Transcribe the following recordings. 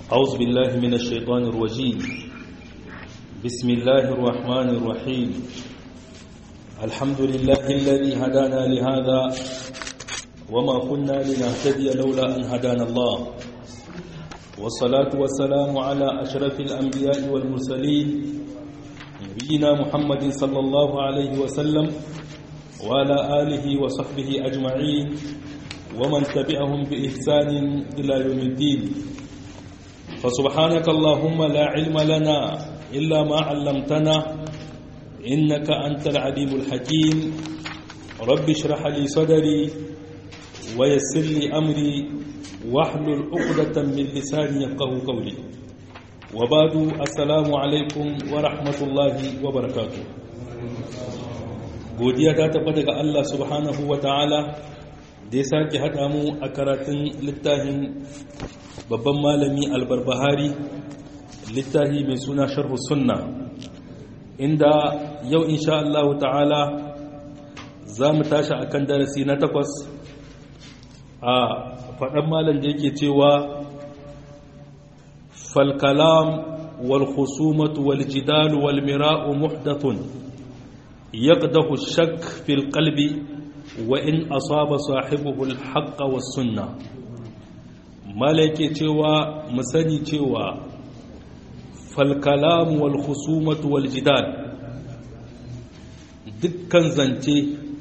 أعوذ بالله من الشيطان الرجيم بسم الله الرحمن الرحيم الحمد لله الذي هدانا لهذا وما كنا لنهتدي لولا أن هدانا الله والصلاة والسلام على أشرف الأنبياء والمرسلين نبينا محمد صلى الله عليه وسلم وعلى آله وصحبه أجمعين ومن تبعهم بإحسان إلى يوم الدين فسبحانك اللهم لا علم لنا إلا ما علمتنا إنك أنت العليم الحكيم رب اشرح لي صدري ويسر لي أمري واحلل عقدة من لساني يفقه قولي وبعد السلام عليكم ورحمة الله وبركاته godiya ta tabbata ga Allah subhanahu wa ta'ala da ya sake haɗa mu a karatun littafin babban malami albarbahari littafi mai suna sharhu sunna inda yau insha Allah ta'ala za mu tashi akan darasi na takwas a faɗan malam da yake cewa falkalam wal khusumatu wal jidalu wal mira'u muhdathun yaqdahu shak fil qalbi wa in asaba sahibuhu al haqq was sunnah malake cewa mu sani cewa falkalam wal khusumatu wal jidal dukkan zance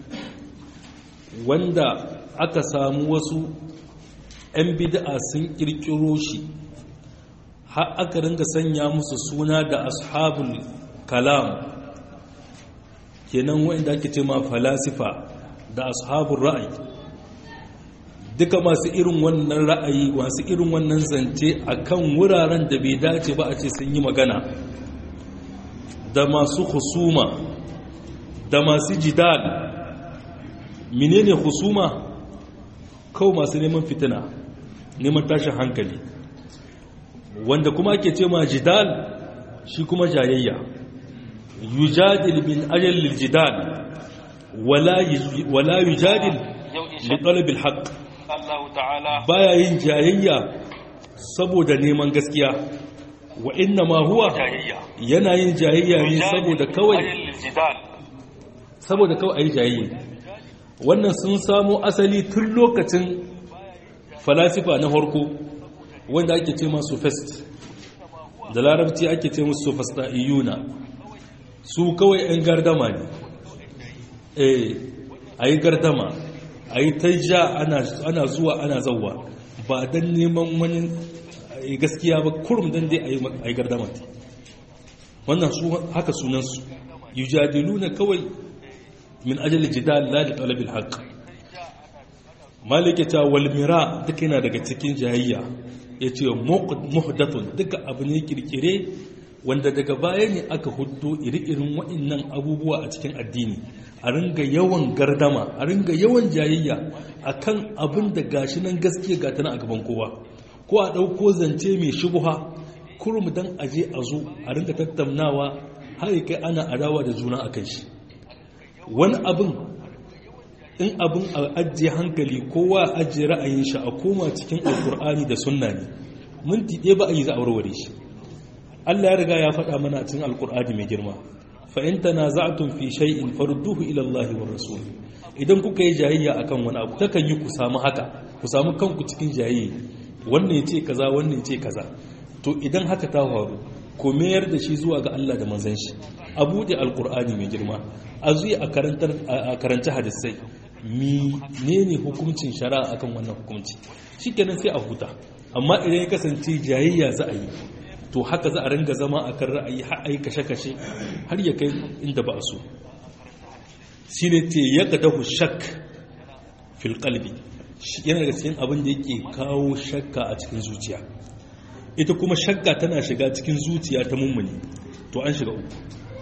wanda aka samu wasu 'yan bid'a sun kirkiro shi har aka ringa sanya musu suna da ashabul kalam kenan wanda ake ce ma falasifa da ashabul ra'ayi duka masu irin wannan ra'ayi masu irin wannan zance a kan wuraren da bai dace ba a ce sun yi magana da masu husuma da masu jidal menene husuma kawo masu neman fitina neman tashin hankali wanda kuma ake ce ma jidal shi kuma jayayya yujadil bin ajalil jidal wala yujadil li talabil haqq baya yin jayayya saboda neman gaskiya wa inna ma huwa yana yin jayayya ne saboda kawai saboda kawai ayi jayayya wannan sun samo asali tun lokacin falasifa na harko wanda ake ce masu fest da larabci ake ce musu fasta'iyuna su kawai 'yan gardama ne eh ayi gardama a yi ta ja ana zuwa ana zauwa ba don neman wani gaskiya ba kurum don dai a yi gardama wannan su haka sunansu yi jadilu na kawai min ajali jidal la da talabil haq malikita walmira duka yana daga cikin jayayya ya ce muhdatun duka abu ne kirkire wanda daga baya ne aka hudu iri-irin waɗannan abubuwa a cikin addini a ringa yawan gardama a ringa yawan jayayya a kan abin da gashi nan gaskiya ga tana a gaban kowa ko a ɗauko zance mai shubuha kurum don aje a zo a ringa tattaunawa har kai ana adawa da juna a kai shi wani abin in abin a ajiye hankali kowa ajiye ra'ayin shi a koma cikin alkur'ani da sunna ne minti ɗaya ba a yi za a warware shi Allah ya riga ya faɗa mana cikin alkur'ani mai girma fa in tanaza'tum fi shay'in farudduhu ila Allah wa rasul idan kuka yi jayayya akan wani abu takan yi ku samu haka ku samu kanku cikin jayayya wannan yace kaza wannan yace kaza to idan haka ta faru ko mayar da shi zuwa ga Allah da manzon shi a buɗe alkur'ani mai girma a zuya a karantar a karanta hadisai menene hukuncin shari'a akan wannan hukunci shikenan sai a huta amma idan ya kasance jayayya za a yi to haka za a ringa zama a kan ra'ayi har a yi kashe-kashe har ya kai inda ba a so shi ne te ya ga dahu shak fil kalbi yana daga cikin abin da yake kawo shakka a cikin zuciya ita kuma shakka tana shiga cikin zuciya ta mummuni to an shiga uku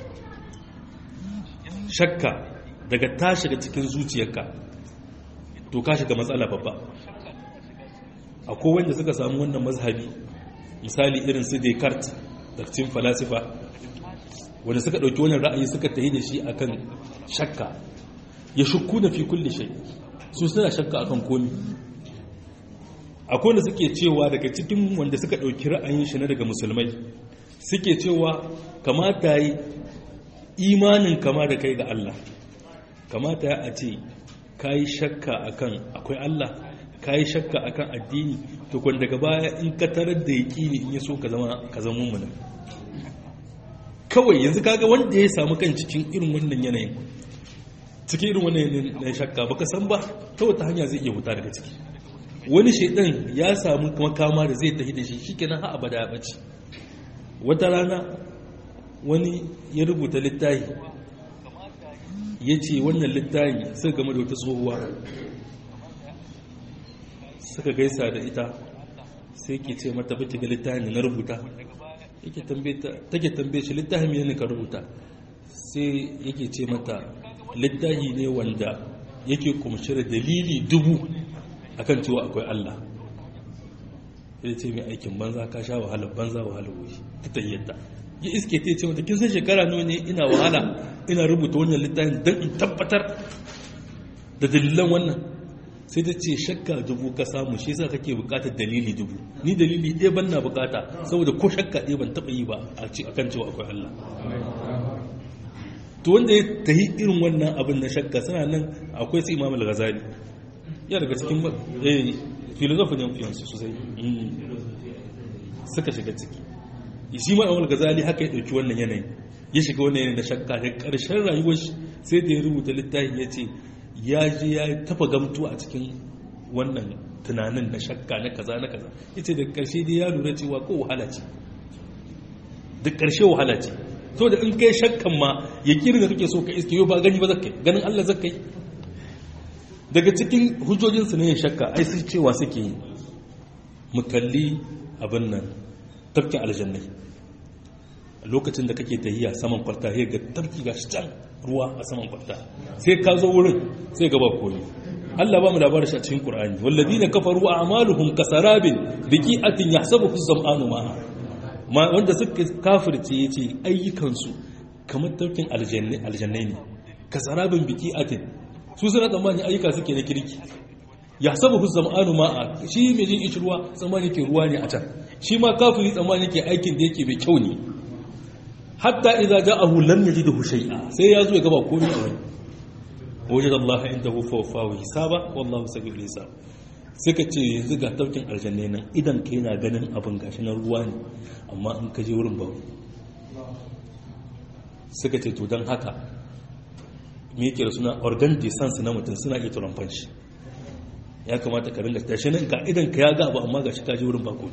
shakka daga ta shiga cikin zuciyarka to ka shiga matsala babba akwai wanda suka samu wannan mazhabi misali irin su Descartes da cikin falasifa wanda suka ɗauki wannan ra'ayi suka tayi da shi akan shakka ya shukku na fi kulle shai su suna shakka akan komi akwai wanda suke cewa daga cikin wanda suka ɗauki ra'ayin shi na daga musulmai suke cewa kamata yi imanin kama da kai ga Allah kamata ya a ce ka yi shakka akan akwai Allah ka yi shakka akan addini to kun daga baya in ka tarar da yaƙini in ya so ka zama ka zama mummuna kawai yanzu kaga wanda ya samu kan cikin irin wannan yanayin cikin irin wannan yanayin na shakka baka san ba ta wata hanya zai iya huta daga ciki wani shaidan ya samu makama da zai tafi da shi shikenan ha abada ya bace wata rana wani ya rubuta littafi ya ce wannan littafi suka game da wata tsohuwa suka gaisa da ita sai ke ce mata bata ga littafin da na rubuta take tambaye shi littafin ne ka rubuta sai yake ce mata littafi ne wanda yake kumshi da dalili dubu akan cewa akwai Allah ya ce mai aikin banza ka sha wahala banza wahala wuri ta tayyata ya iske ta ce mata kin san shekara nawa ne ina wahala ina rubuta wannan littafin don in tabbatar da dalilan wannan sai ta ce shakka dubu ka samu shi yasa kake bukatar dalili dubu ni dalili ɗaya ban na bukata saboda ko shakka ɗaya ban taɓa yi ba a kan cewa akwai Allah to wanda ya tahi irin wannan abin na shakka suna nan akwai su imam al-ghazali ya daga cikin eh filosofi ne yansu sosai suka shiga ciki shi ma imam al-ghazali haka ya dauki wannan yanayin ya shiga wannan yanayin da shakka da karshen rayuwar shi sai da ya rubuta littafin ya ce ya je ya tafa gamtu a cikin wannan tunanin na shakka na kaza na kaza ya ce da karshe dai ya lura cewa ko wahala ce da karshe wahala ce so da in kai shakkan ma ya kiri da kake so ka iske yau ba gani ba zakai ganin Allah zakai daga cikin hujjojinsu ne shakka ai su cewa suke yi mu kalli abin nan tafkin aljannai lokacin da kake tahiya saman kwalta sai ga tafki gashi can ruwa a saman kwalta sai ka zo wurin sai ga ba koyi Allah ba mu labarin shi a cikin Qur'ani walladina kafaru a'maluhum kasarabin biqi'atin yahsabuhu az-zam'anu ma'a ma wanda suka kafirce yace ayyukansu kamar tafkin aljannai ne kasarabin biqi'atin su suna tsammani ayyuka suke na kirki yahsabuhu az-zam'anu ma'a shi mai jin ishi ruwa tsammani ke ruwa ne a can shi ma kafiri tsammani ke aikin da yake mai kyau ne hatta idza ja'ahu lam yajidhu shay'a sai ya zo ya gaba komai a wani wajada Allah indahu fa wafahu hisaba wallahu sabiul hisab suka ce yanzu ga taukin aljanna nan idan kai na ganin abin gashi na ruwa ne amma in ka je wurin babu suka ce to dan haka me yake da suna organ de sense na mutum suna iya turamfan shi ya kamata ka ringa tashi nan ka idan ka ya ga abu amma gashi ka je wurin bako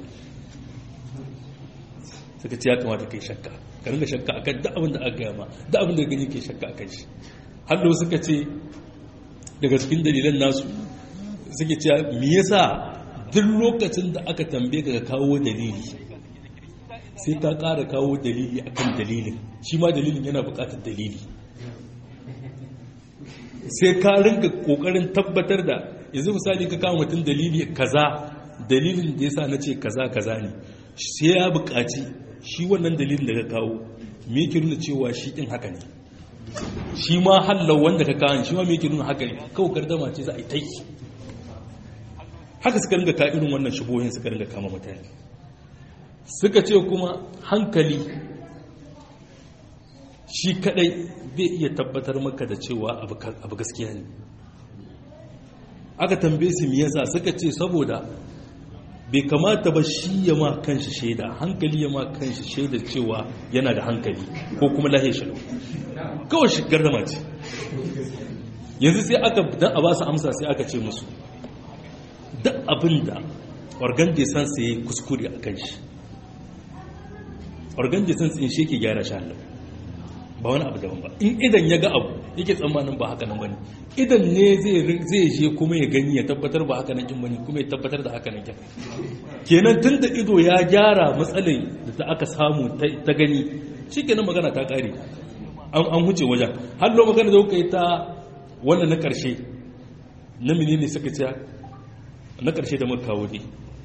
suka ce ya kamata kai shakka ka ringa shakka akan duk abin da aka gaya ma duk abin da gani ke shakka akan shi hallo suka ce daga cikin dalilan nasu suke cewa me yasa duk lokacin da aka tambaye ka kawo dalili sai ka ƙara kawo dalili akan dalilin shi ma dalilin yana buƙatar dalili sai ka ringa ƙoƙarin tabbatar da yanzu misali ka kawo mutum dalili kaza dalilin da yasa na ce kaza kaza ne sai ya buƙaci shi wannan dalilin da ka kawo me yake nuna cewa shi ɗin haka ne shi ma hallau wanda ka kawo shi ma me yake nuna haka ne kawai gardama ce za a yi ta haka suka ringa ka irin wannan shubohin suka ringa kama mutane suka ce kuma hankali shi kadai bai iya tabbatar maka da cewa abu gaskiya ne aka tambaye su me yasa suka ce saboda bai kamata ba shi ya ma kanshi shaida hankali ya ma kanshi shaida cewa yana da hankali ko kuma lahe shi kawai shi gardama ce yanzu sai aka dan a ba su amsa sai aka ce musu duk abin da organ de san sai kuskure a kan shi organ de san shi yake gyara shi Allah ba wani abu daban ba in idan ya ga abu yake tsammanin ba haka nan bane idan ne zai je kuma ya gani ya tabbatar ba haka nan kin bane kuma ya tabbatar da haka nan kin kenan tun da ido ya gyara matsalai da aka samu ta gani shikenan magana ta kare an huce wajen har lo magana da kuka yi ta wannan na karshe na menene suka ce na karshe da muka kawo ne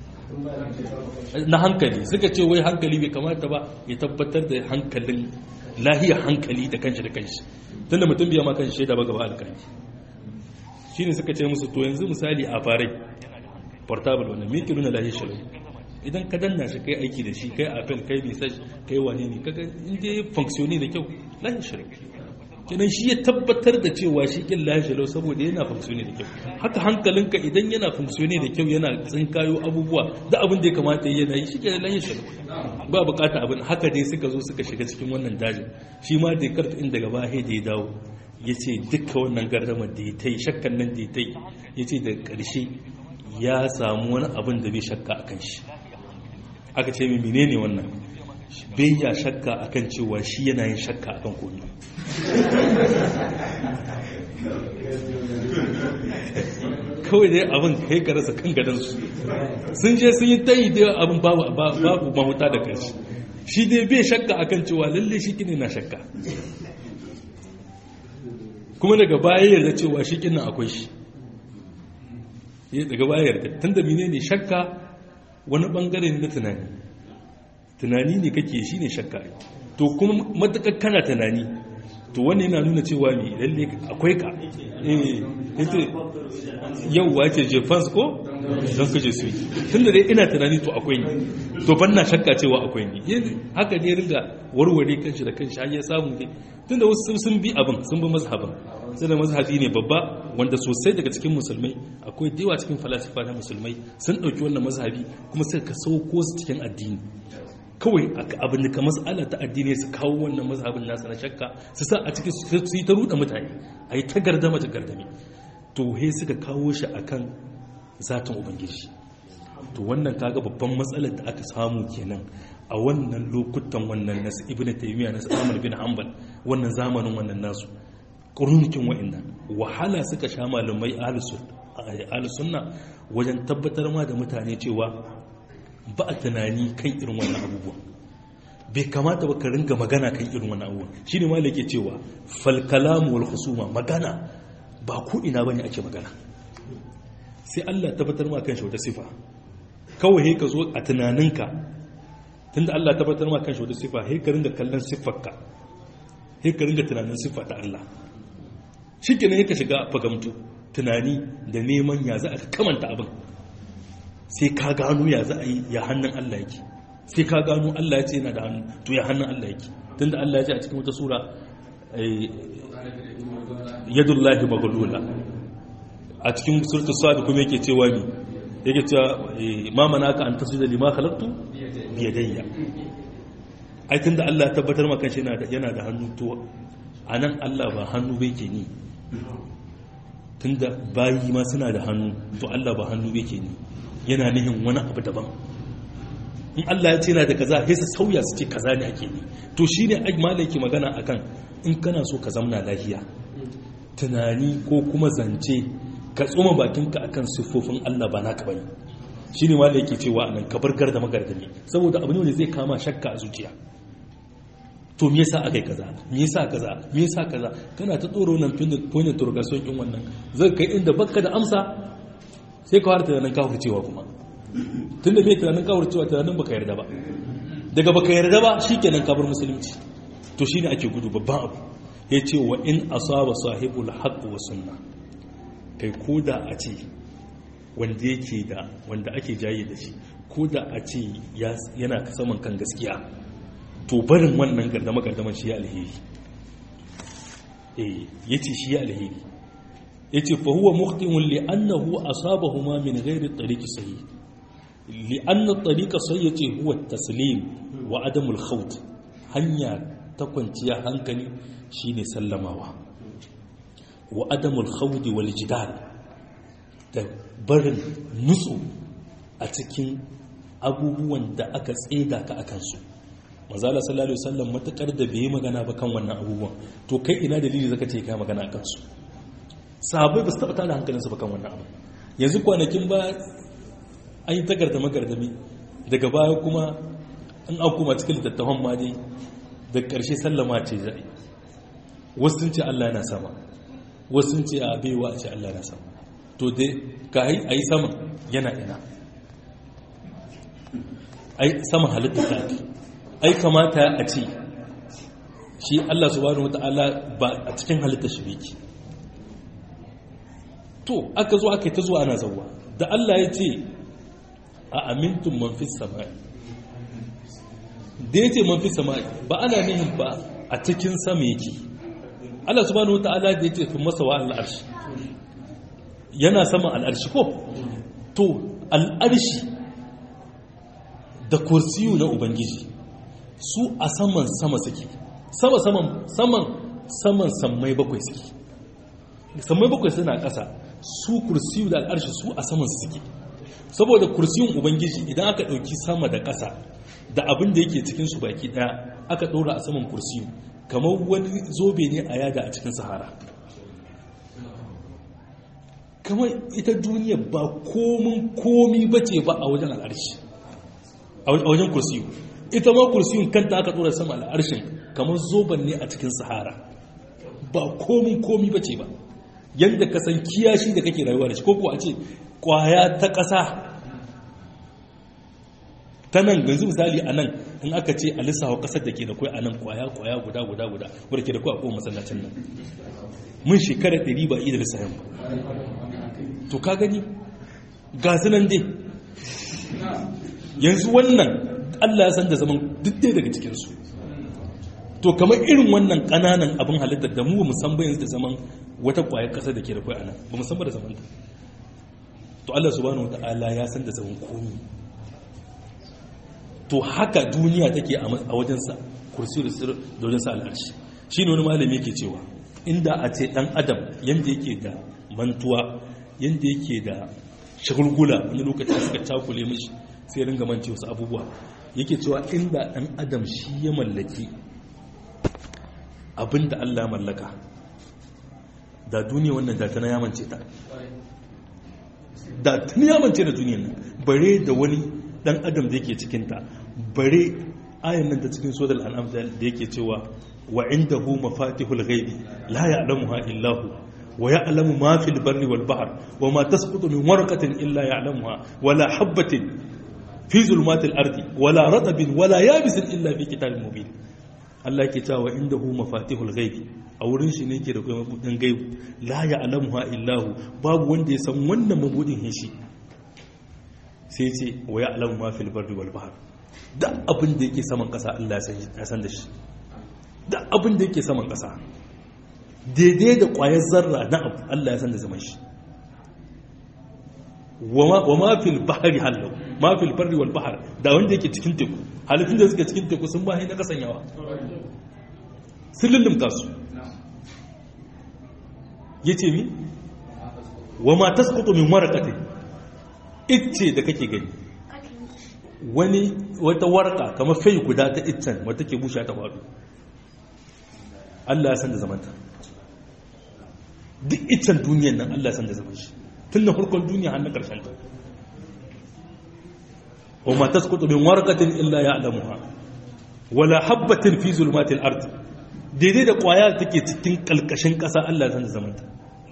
na hankali suka ce wai hankali bai kamata ba ya tabbatar da hankalin lahiyar hankali da kanshi da kanshi tun da mutum biya ma kanshi shaida ba gaba alkali shi ne suka ce musu to yanzu misali a farai portable wannan me ke nuna lahi shalau idan ka danna shi kai aiki da shi kai apple kai message kai wane ne kaga in dai functioni da kyau lahi shalau kenan shi ya tabbatar da cewa shi kin lahi shalau saboda yana functioni da kyau haka hankalinka idan yana functioni da kyau yana tsinkayo abubuwa da abin da ya kamata yana yi shi ke lahi shalau ba bukata abin haka dai suka zo suka shiga cikin wannan dajin shi ma da karta inda gaba da ya dawo ya ce duka wannan gardamar da ya ta yi shakkan nan da ya ta yi ya ce daga ƙarshe ya samu wani abin da bai shakka a kan shi aka ce mai menene wannan bai ya shakka a kan cewa shi yana yin shakka a kan komi kawai dai abin kai ka rasa kan gadansu sun je sun yi ta yi da abin babu mahuta da kanshi shi dai bai shakka akan cewa lalle shi kine na shakka kuma daga baya yarda cewa shi kina akwai shi daga baya yarda tun da mine ne shakka wani bangare ne na tunani tunani ne kake shi ne shakka to kuma matakar kana tunani to wani yana nuna cewa mai lalle akwai ka yau wace jefans ko don kaje su yi tun da dai ina tunani to akwai ni to ban na shakka cewa akwai ni haka ne ringa warware kanshi da kanshi har ya samu ne tun da wasu sun bi abin sun bi mazhabin sai da mazhabi ne babba wanda sosai daga cikin musulmai akwai dewa cikin falasifa na musulmai sun ɗauki wannan mazhabi kuma suka ka sauko su cikin addini kawai abin da ka mas'ala ta addini su kawo wannan mazhabin nasa na shakka su sa a cikin su yi ta ruɗa mutane a yi ta gardama ta gardame to he suka kawo shi akan zatin ubangiji to wannan kaga babban matsalar da aka samu kenan a wannan lokutan wannan nasu ibn taymiya nasu ahmad bin hanbal wannan zamanin wannan nasu ƙurnukin wa'annan wahala suka sha malamai ahlus sunna wajen tabbatar ma da mutane cewa ba a tunani kan irin wannan abubuwan bai kamata ba ka ringa magana kan irin wannan abubuwan shine ma yake cewa fal kalamu wal husuma magana ba ko ina bane ake magana sai Allah tabbatar ma kan shi wata sifa kawai ka zo a tunaninka tunda Allah tabbatar ma kan shi wata sifa sai ka ringa kallon siffarka sai ka ringa tunanin siffa ta Allah shikenan ka shiga fagamtu tunani da neman ya za a kamanta abin sai ka gano ya za a yi ya hannun Allah yake sai ka gano Allah ya ce yana da hannu to ya hannun Allah yake tunda Allah ya ce a cikin wata sura yadullahi maghlula a cikin suratul sad kuma yake cewa ni yake cewa ma manaka an tasjuda lima khalaqtu bi yadayya ai tunda Allah ya tabbatar maka shi yana da yana da hannu to anan Allah ba hannu bai ke ni tunda bayi ma suna da hannu to Allah ba hannu bai ke ni yana nihin wani abu daban in Allah ya ce yana da kaza sai su sauya su ce kaza ne ake ni to shine ai malai ke magana akan in kana so ka zamna lafiya tunani ko kuma zance ka tsoma bakinka akan siffofin Allah ba naka bane shine malai yake cewa anan ka bar garda magardami saboda abu ne wanda zai kama shakka a zuciya to me yasa akai kaza me yasa kaza me yasa kaza kana ta tsoro nan tun da point interrogation din wannan zai kai inda bakka da amsa sai ka fara tunanin kafir cewa kuma tunda bai tunanin kafir cewa tunanin baka yarda ba daga baka yarda ba shikenan ka bar musulunci to shine ake gudu babban abu yace wa in asaba sahibul haqq wa sunna kai koda a ce wanda yake da wanda ake jaye da shi koda a ce yana saman kan gaskiya to barin wannan gardama gardaman shi ya alheri eh yace shi ya alheri yace fa huwa mukhtimun li annahu asabahuma min ghairi tariqi sahih li anna at-tariqa sahih yace huwa at-taslim wa adam al-khawt hanya ta kwanciya hankali shine sallamawa wa adam al-khawd wal jidal da barin nutsu a cikin abubuwan da aka tseda ka akan su mazala sallallahu alaihi wasallam matakar da bai magana ba kan wannan abubuwan to kai ina dalili zaka ce kai magana akan su sahabbai ba su taɓa tada hankalinsu ba kan wannan abu yanzu kwanakin ba an yi tagarda magardami daga baya kuma an an kuma cikin littattafan ma dai da ƙarshe sallama ce zai wasu sun ce Allah yana sama wasu sun ce a baiwa a ce Allah yana sama to dai ka a yi sama yana ina ai sama halitta ta ake ai kamata a ce shi Allah subhanahu wata'ala ba a cikin halitta shi biki to aka zo aka yi ta zuwa ana zauwa da Allah ya ce a amintun man fi sama'i da ya ce man fi sama'i ba ana nihin ba a cikin sama yake Allah subhanahu wata'ala da ya ce fi masa wa al'arshi yana saman al'arshi ko to al'arshi da kursiyu na ubangiji su a saman sama suke sama saman saman saman sammai bakwai suke sammai bakwai suna ƙasa su kursiyu da al'arshi su a saman suke saboda kursiyun ubangiji idan aka ɗauki sama da ƙasa da abin da yake cikin su baki ɗaya aka ɗora a saman kursiyu kamar wani zobe ne a yada a cikin sahara kamar ita duniya ba komin komi bace ba a wajen al'arshi a wajen kursiyu ita ma kursiyun kanta aka ɗora sama al'arshin kamar zoben ne a cikin sahara ba komin komi bace ba yadda ka san kiyashi da kake rayuwa da shi ko a ce kwaya ta ƙasa ta nan yanzu misali a nan in aka ce a lissawa ƙasar da ke da kwai a nan kwaya kwaya guda guda guda wadda ke da kwai a kowane masallacin nan mun shekara ɗari ba iya da lissahin ba to ka gani ga nan dai yanzu wannan allah ya san da zaman duk dai daga cikinsu to kamar irin wannan ƙananan abin halittar da mu musamman yanzu da zaman wata ƙwayar ƙasa da ke da kwai a nan ba musamman da zaman ta to allah subhanahu wa ta'ala ya san da zaman komi to haka duniya take a wajensa kursi da sir da wajensa al'arshi shi ne wani malami yake cewa inda a ce dan adam yadda yake da mantuwa yadda yake da shagulgula wani lokacin suka cakule mishi sai ringa mance wasu abubuwa yake cewa inda dan adam shi ya mallaki abinda Allah mallaka da duniya wannan da tana yamance ta da tana yamance da duniyan nan bare da wani dan adam da yake cikinta bare ayan nan ta cikin sodal an'am da yake cewa wa indahu mafatihul ghaibi la ya'lamuha illa hu wa ya'lamu ma fil barri wal bahr wa ma tasqutu min warqatin illa ya'lamuha wa la habatin fi zulmatil ardi wa la ratabin wa la yabisin illa fi kitabin mubin Allah yake cewa indahu mafatihul ghaibi a wurin shi ne yake da kuma mabudin gaibu la ya'lamuha illa hu babu wanda ya san wannan mabudin shi sai ce wa ya alamu ma fil barri wal bahr da abin da yake saman kasa Allah ya san da shi da abin da yake saman kasa daidai da kwayar zarra na abu Allah ya san da zaman shi wa ma fil bahri halau ma fil barri wal bahr da wanda yake cikin teku halittun da suke cikin teku sun ba na kasan yawa sun lullumta su yace mi wa ma tasqutu min waraqatin icce da kake gani wani wata warka kamar fai guda ta iccen wata ke bushe ta faɗo Allah ya san da zamanta duk iccen duniyan nan Allah ya san da zaman shi tun da farkon duniya har na ƙarshen ta wa ma tasqutu min warqatin illa ya'lamuha wala habatin fi zulmatil ard daidai da kwaya take cikin kalkashin ƙasa Allah ya san da zamanta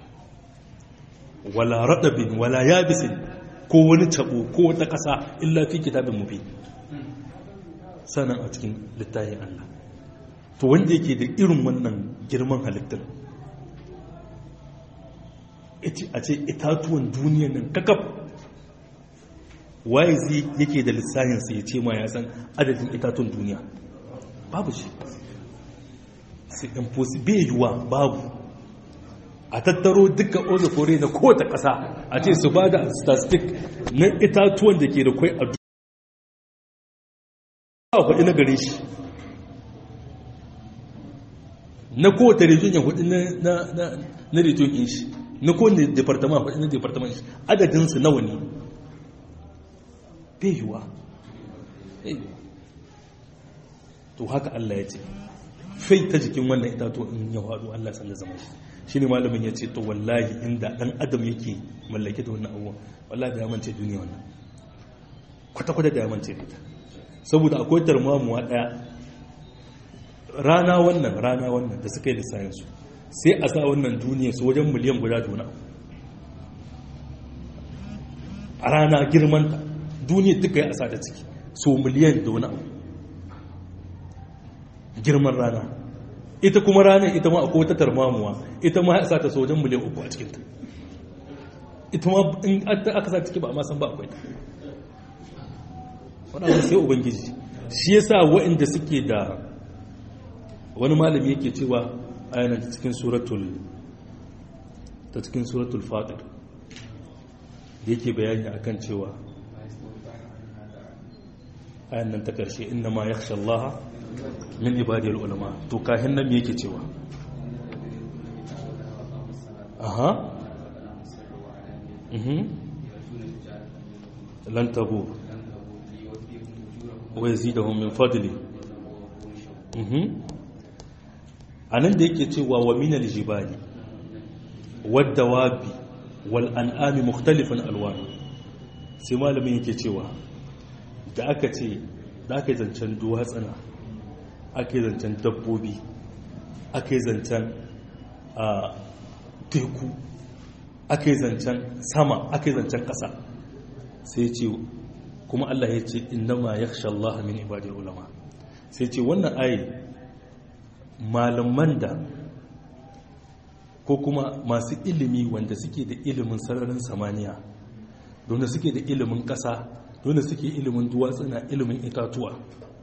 wala radabin wala yabisin ko wani tabo ko wata ƙasa illa fi kitabin mubi sanan a cikin littafin Allah to wanda yake da irin wannan girman halittar a ce itatuwan duniyan nan kakaf waye zai yake da lissahinsa ya ce ma ya san adadin itatuwan duniya babu shi sai impossible yiwuwa babu a tattaro duka ozofore na kowace ƙasa a ce su ba da statistic na itatuwan da ke da kwai a duniya a kwaɗi na gare shi na kowace region ya kwaɗi na region in shi na kowane departament kwaɗi na departament shi adadinsu nawa ne yiwuwa to haka Allah ya ce fai ta jikin wannan itatuwa in ya faɗo Allah san da zama shi shi ne malamin ya ce to wallahi inda ɗan adam yake mallake da wannan abubuwan wallahi da ya mance duniya wannan kwata-kwata da ya mance da ita saboda akwai tarmamuwa ɗaya rana wannan rana wannan da suka yi da sayansu sai a sa wannan duniya su wajen miliyan guda duna a rana girmanta duniya duka ya asa da ciki so miliyan da wani abu girman rana ita kuma rana ita ma akwai wata tarmamuwa ita ma ya sa ta so wajen miliyan uku a cikinta ita ma in aka sa ciki ba a masan ba akwai ta wani abu sai ubangiji shi yasa waɗanda suke da wani malami yake cewa ayanan cikin suratul ta cikin suratul fatir da yake bayani akan cewa ayan nan ta ƙarshe inna ma ya Allah min ibadiyar ulama to kahin nan yake cewa aha lan tabu wa yazidahum min fadli anan da yake cewa wa min aljibali wad dawabi wal an'ami mukhtalifan alwanu sai malamin yake cewa da aka ce da aka yi zancen duwatsana aka yi zancen dabbobi aka yi zancen teku aka yi zancen sama aka yi zancen ƙasa sai ce kuma Allah ya ce innama ya Allah min ibadiyar ulama sai ce wannan ayi malaman da ko kuma masu ilimi wanda suke da ilimin sararin samaniya don suke da ilimin ƙasa dole suke ilimin duwatsuna ilimin itatuwa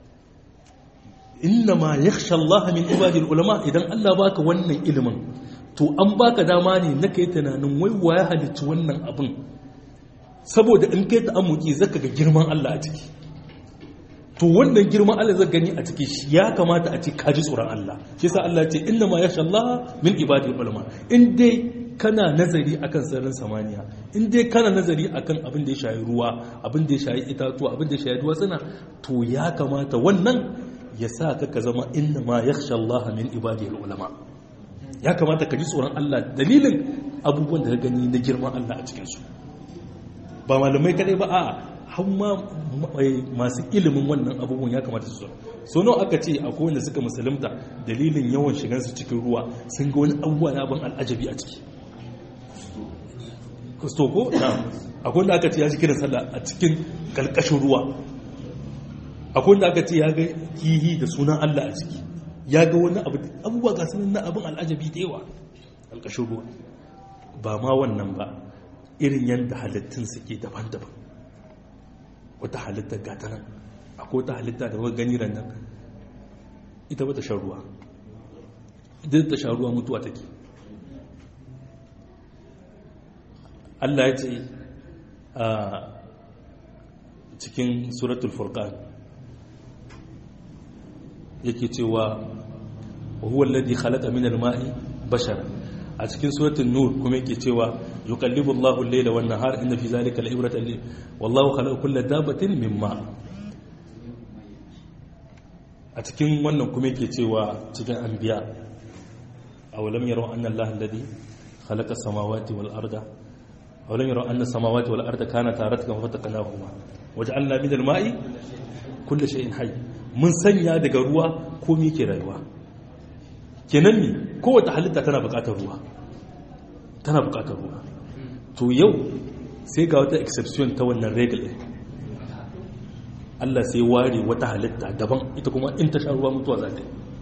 inna ma yakhsha Allah min ibadil ulama idan Allah baka wannan ilimin to an baka dama ne na kai tunanin wai waye halicci wannan abin saboda in kai ta'ammuki zaka ga girman Allah a ciki to wannan girman Allah zaka gani a ciki ya kamata a ce ka ji tsoron Allah shi yasa Allah ya ce inna ma yakhsha Allah min ibadil ulama in dai kana nazari akan sararin samaniya in dai kana nazari akan abin da ya shayi ruwa abin da ya shayi itatuwa abin da ya shayi duwatsuna to ya kamata wannan ya sa ka ka zama inna ma yakhsha Allah min ibadiyil ulama ya kamata ka ji tsoron Allah dalilin abubuwan da ka gani na girman Allah a cikin su ba malamai kadai ba a hamma masu ilimin wannan abubuwan ya kamata su so nawa aka ce akwai wanda suka musulunta dalilin yawan shigansu cikin ruwa sun ga wani abubuwa na ban al'ajabi a ciki kustoko na akwai wanda aka ce ya ji kiran sallah a cikin kalkashin ruwa akwai wanda aka ce ya ga kihi da sunan Allah a ciki ya ga wani abu abubuwa ga sunan na abin al'ajabi da yawa kalkashin ruwa ba ma wannan ba irin yadda halittun suke daban-daban wata halitta gata nan akwai wata halitta da wani gani ran nan ita ba ta shan ruwa idan ta shan ruwa mutuwa take Allah ya ce a cikin suratul furqan yake cewa wa huwa alladhi khalaqa min al-ma'i bashara a cikin suratul nur kuma yake cewa yuqallibu Allahu al-layla wan nahar inna fi zalika la'ibratan li wallahu khalaqa kulla dabatin min ma a cikin wannan kuma yake cewa cikin anbiya awalam yaraw anna Allah alladhi khalaqa samawati wal arda awalam yaraw anna samawati wal arda kanata ratqan fataqnahuma waja'alna min al-ma'i kulli shay'in hayy mun sanya daga ruwa komai ke rayuwa kenan ne kowace halitta tana bukatar ruwa tana bukatar ruwa to yau sai ga wata exception ta wannan regal Allah sai ware wata halitta daban ita kuma in ta sha ruwa mutuwa za ta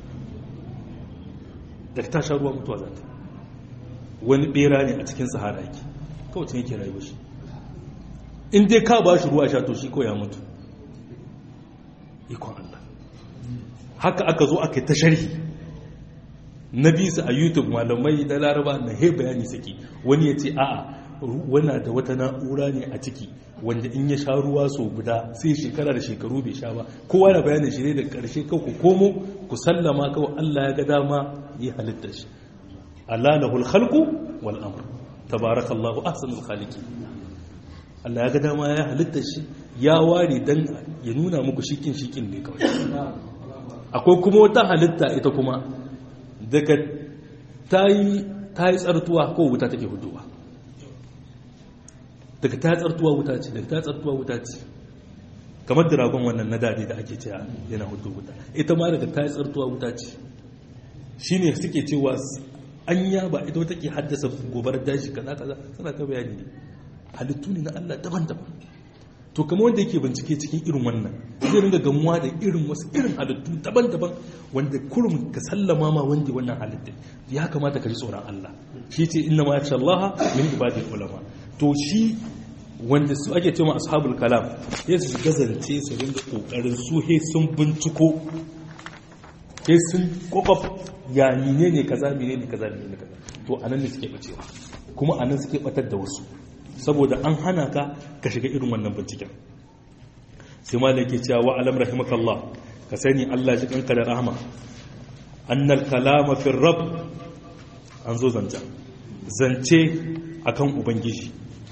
da ta sha ruwa mutuwa za ta wani bera ne a cikin sahara yake kawai tun yake rayuwa shi in dai ka ba shi ruwa sha to shi ko ya mutu ikon Allah haka aka zo aka yi ta sharhi na bisa a youtube malamai na laraba na he bayani saki wani ya ce a'a wana da wata na'ura ne a ciki wanda in ya sha ruwa so guda sai shekara da shekaru bai sha ba kowa da bayanin shi ne da karshe kawai ku komo ku sallama kawai Allah ya ga dama yi halittar shi Allah lahul khalqu wal amr tabarakallahu ahsanul khaliqin Allah ya ga dama ya halittar shi ya ware dan ya nuna muku shikin shikin ne kawai akwai kuma wata halitta ita kuma daga ta yi tsartuwa ko wuta take huduwa daga ta tsartuwa wuta ce daga ta tsartuwa wuta ce kamar dragon wannan na dade da ake cewa yana hudu wuta ita ma daga ta tsartuwa wuta ce shine suke cewa anya ba ita wata ke haddasa gobarar daji kaza kaza suna ta bayani ne halittu ne na Allah daban-daban to kamar wanda yake bincike cikin irin wannan zai ringa gamuwa da irin wasu irin halittu daban-daban wanda kurum ka sallama ma wanda wannan halitta ya kamata ka ji tsoron Allah shi ce inna ma yakhsha Allah min ibadil ulama to shi wanda su ake cewa ashabul kalam ya su gazance su ringa kokarin su he sun binciko he sun kokop ya mine ne kaza mine ne kaza mine ne kaza to anan ne suke bacewa kuma anan suke batar da wasu saboda an hana ka ka shiga irin wannan binciken sai ma yake cewa wa alam rahimakallah ka sani Allah ji kanka da rahama annal kalama fi rabb an zo zance zance akan ubangiji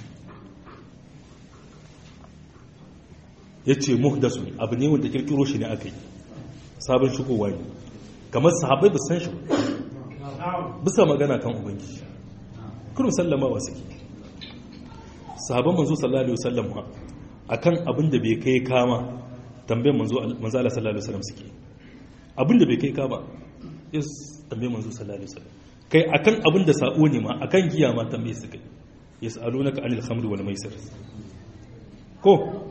yace muhdasu abu ne wanda kirkiro shi ne aka yi sabon shigowa ne kamar sahabbai ba san shi bisa magana kan ubangiji kurum sallama wa suke sahabban manzo sallallahu alaihi wasallam akan abin da bai kai kama tambayar manzo manzo Allah sallallahu alaihi wasallam suke abin da bai kai kama yes tambayar manzo sallallahu alaihi wasallam kai akan abin da sa'o ne ma akan giya ma tambaye su kai yas'alunaka anil khamri wal maisir ko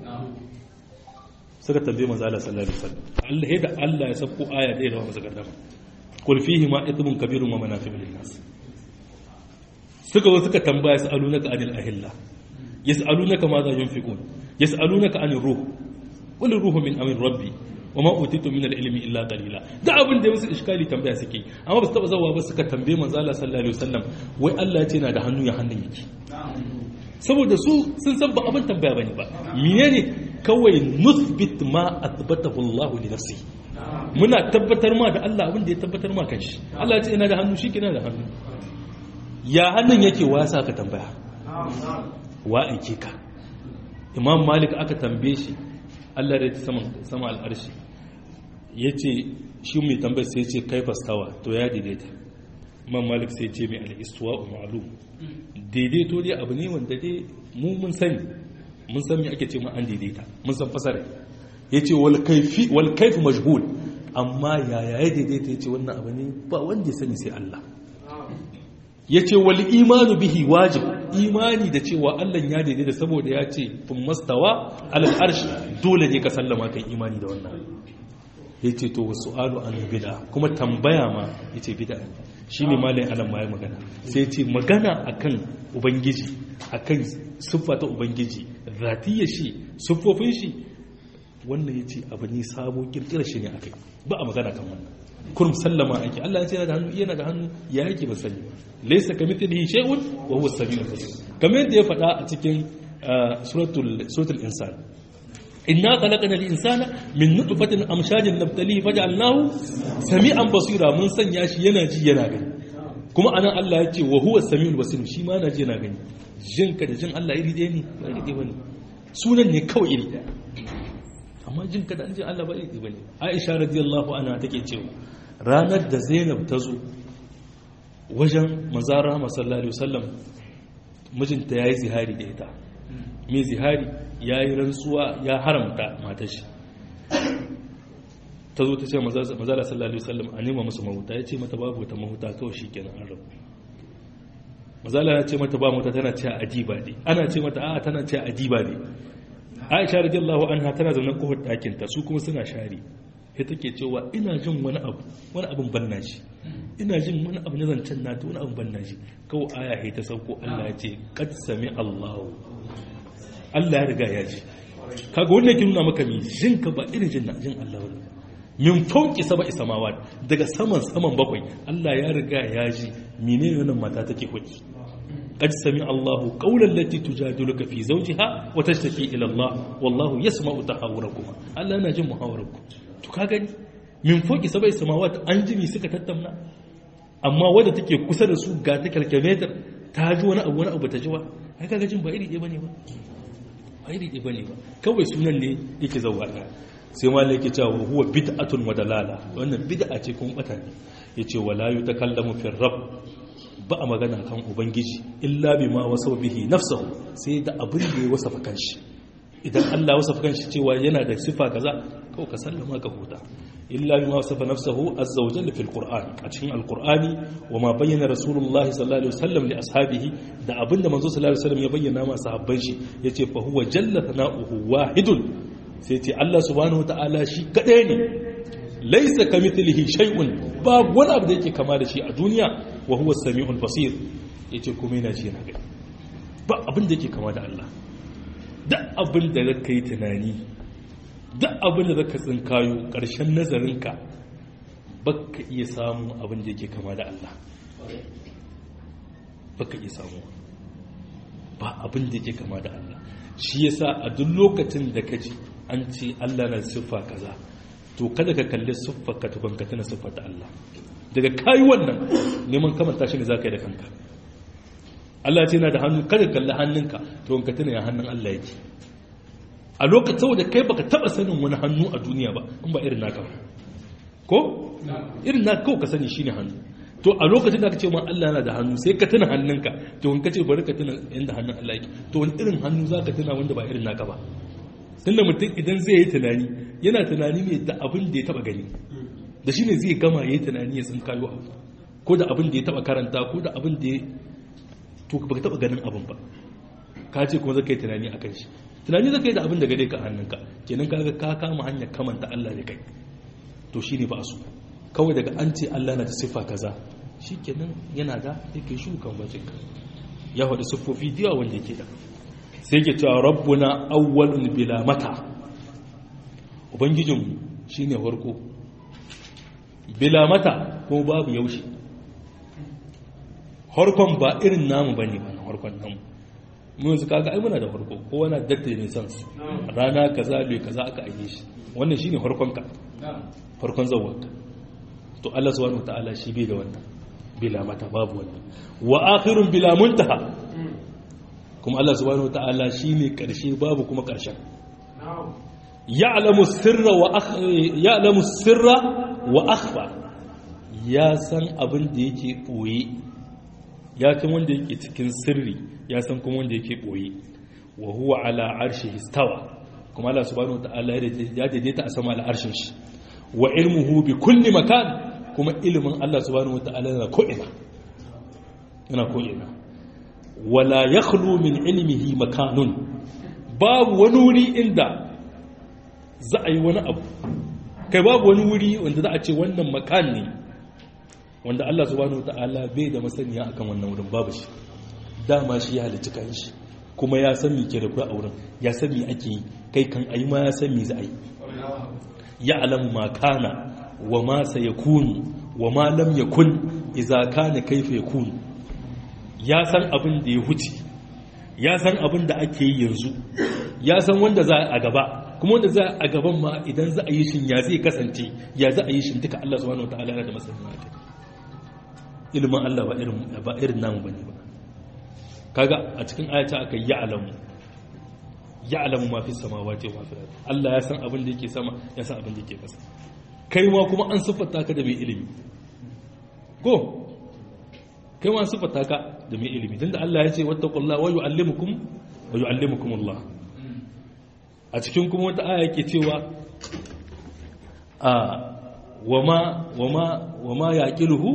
suka tambaye manzo Allah sallallahu alaihi wasallam Allah da Allah ya sako aya da yawa masa gardama qul fihi ma ithmun kabirun wa manafi'u lin nas suka zo suka tambaya yas'alunaka anil ahilla yas'alunaka ma za yunfiqun yas'alunaka anir ruh qul ruhu min amri rabbi wama utitu min al-ilmi illa qalila da abin da musu iskali tambaya suke amma ba su taba zawa ba suka tambaye manzo Allah sallallahu alaihi wasallam wai Allah ya ce na da hannu ya hannun yake saboda su sun san ba abin tambaya bane ba menene kawai nuthbit ma athbatahu Allah li nafsi muna tabbatar ma da Allah abin da ya tabbatar ma kanshi Allah ya ce ina da hannu shi kina da hannu ya hannun yake wasa ka tambaya wa aike ka imam malik aka tambaye shi allah da ta sama al'arshi ya ce shi mai tambayar sai ce kai fastawa to ya daidaita imam malik sai ce mai al'istuwa a ma'alum daidaito dai abu ne wanda dai mu mun sani mun san me ake ce ma an daidaita mun san fasara ya ce wal kaifi majhul amma yaya ya daidaita ya ce wannan abu ne ba wanda ya sani sai allah ya ce wal imanu bihi wajib imani da cewa Allah ya daidai da saboda ya ce fun mastawa alal arshi dole ne ka sallama kai imani da wannan ya ce to wasu alu an bida kuma tambaya ma ya ce bida shi ne malayin alam ma ya magana sai ce magana akan ubangiji akan siffa ta ubangiji zatiyar shi siffofin shi wannan ya ce abu ne sabo kirkirar shi ne akai ba a magana kan wannan kurum sallama ake Allah ya ce yana da hannu yana da hannu ya yake ba sani laysa kamithlihi shay'un wa huwa as-sami'ul basir kamar yadda ya faɗa a cikin suratul suratul insan inna khalaqna al-insana min nutfatin amshajin nabtalihi faj'alnahu sami'an basira mun sanya shi yana ji yana gani kuma anan Allah ya ce wa huwa as-sami'ul basir shi ma yana ji yana gani jin ka da jin Allah iri ɗaya ne ba iri ɗaya bane sunan ne kawai iri ɗaya amma jin ka da jin Allah ba iri ɗaya bane Aisha radiyallahu anha take cewa ranar da Zainab ta zo wajen manzara sallallahu alaihi wasallam mijinta yayi zihari da ita mai zihari yayi rantsuwa ya haramta matar shi ta zo ta ce manzara sallallahu alaihi wasallam a nema musu mahuta ya ce mata babu wata mahuta kawai shikenan an rabu manzala ya ce mata ba mata tana ce adiba ne ana ce mata a'a tana ce adiba ne Aisha radiyallahu anha tana zaune kofar ɗakin ta su kuma suna share sai take cewa ina jin wani abu wani abin banna shi ina jin wani abu na zancen na ta wani abin banna shi kawai aya ta sauko Allah ya ce qad sami Allahu Allah ya riga ya ji kaga wannan ke nuna maka mi jin ka ba irin jin na jin Allah wani min fauki saba isamawa daga saman saman bakwai Allah ya riga ya ji menene wannan mata take hoki قد سمع الله قول التي تجادلك في زوجها وتشتكي الى الله والله يسمع تحاوركما الله yana jin muhawararku to ka gani min foki sabai samawat an jimi suka tattauna amma wadda take kusa da su ga ta calculator ta ji wani abu wani abu ta ji wa ai kaga jin ba iri ɗaya bane ba ba iri ɗaya bane ba kawai sunan ne yake zauwa ɗaya sai ma yake cewa huwa bid'atun wa dalala wannan bid'a ce kuma bata ne yace wala yutakallamu fi rabb ba a magana kan ubangiji illa bi ma wasa bihi nafsahu sai da abin da ya wasafa kanshi idan Allah wasafa kanshi cewa yana da sifa kaza kawai ka sallama ka huta illa bi ma wasafa nafsahu azza wa jalla fil qur'an a cikin alqur'ani wa ma bayyana rasulullahi sallallahu alaihi wasallam li ashabihi da abin da manzo sallallahu alaihi wasallam ya bayyana ma sahabban shi yace fa huwa jalla thana'uhu wahidun sai ce Allah subhanahu wa ta'ala shi kadai ne laisa kamithlihi shay'un babu wani abu da yake kama da shi a duniya wa huwa samiul basir yace kuma yana ji yana gani ba abin da yake kama da Allah duk abin da zaka yi tunani duk abin da zaka tsinkayo ƙarshen nazarinka baka iya samun abin da yake kama da Allah baka iya samu ba abin da yake kama da Allah shi yasa a duk lokacin da ka ji an ce Allah na siffa kaza to kada ka kalli siffar ka tukun ka tana siffar da Allah daga kayi wannan neman kamanta shi ne za ka yi da kanka Allah ce na da hannu kada kalli hannunka to ka tana ya hannun Allah yake a lokacin saboda kai baka taba sanin wani hannu a duniya ba in ba irin naka ba ko irin naka kawai ka sani shine hannu to a lokacin da ka ce ma Allah yana da hannu sai ka tuna hannunka to in ka ce bari ka tuna inda hannun Allah yake to wani irin hannu za ka tuna wanda ba irin naka ba tunda mutum idan zai yi tunani yana tunani ne da abin da ya taba gani da shi ne zai gama ya yi tunani ya tsinkayo abu ko da abin da ya taba karanta ko da abin da ya to ba ka taba ganin abin ba ka ce kuma zaka yi tunani a kan shi tunani zaka yi da abin da gare ka hannunka kenan ka ga ka kama hanyar kamanta Allah ne kai to shi ne ba su kawai daga an ce Allah na da siffa kaza shi kenan yana da yake shukan wajenka ya faɗi siffofi diya wanda yake da sai ke cewa rabbuna awwalun bila mata ubangijinmu shine farko bila mata ko babu yaushe harkon ba irin namu bane ba na harkon namu mu yanzu kaga ai muna da farko kowa na datta ne san su rana kaza bai kaza aka aike shi wannan shine harkon ka farkon zawanka to Allah subhanahu wataala shi bai da wannan bila mata babu wannan wa akhirun bila muntaha kuma Allah subhanahu wataala shine karshe babu kuma karshen ya'lamu sirra wa ya'lamu sirra wa akhfa ya san abin da yake boye ya san wanda yake cikin sirri ya san kuma wanda yake boye wa huwa ala arshihi istawa kuma Allah subhanahu wataala ya daidaita a sama al'arshin shi wa ilmuhu bi kulli makan kuma ilimin Allah subhanahu wataala yana ko'ina yana ko'ina wala yakhlu min ilmihi makanun babu wani wuri inda za a yi wani abu kai babu wani wuri wanda za a ce wannan makan ne wanda Allah subhanahu wataala bai da masaniya akan wannan wurin babu shi dama shi ya halicci kan shi kuma ya san me ke da kai a wurin ya san me ake yi kai kan ayi ma ya san me za a yi ya alamu ma kana wa ma sayakunu wa ma lam yakun idza kana kaifa yakunu ya san abin da ya huce ya san abin da ake yi yanzu ya san wanda za a gaba kuma wanda za a gaban ma idan za a yi shin ya zai kasance ya za a yi shin duka Allah subhanahu wataala yana da masaniya kai ilimin Allah ba irin ba irin namu bane ba kaga a cikin ayata aka ya'lamu ya'lamu ma fi samawati wa fi Allah ya san abin da yake sama ya san abin da yake kasa kai ma kuma an siffata ka da mai ilimi go kai ma an siffata ka da mai ilimi tunda Allah ya ce wattaqullaha wa yu'allimukum wa yu'allimukum Allah a cikin kuma wata aya yake cewa a wama wama wama yaqiluhu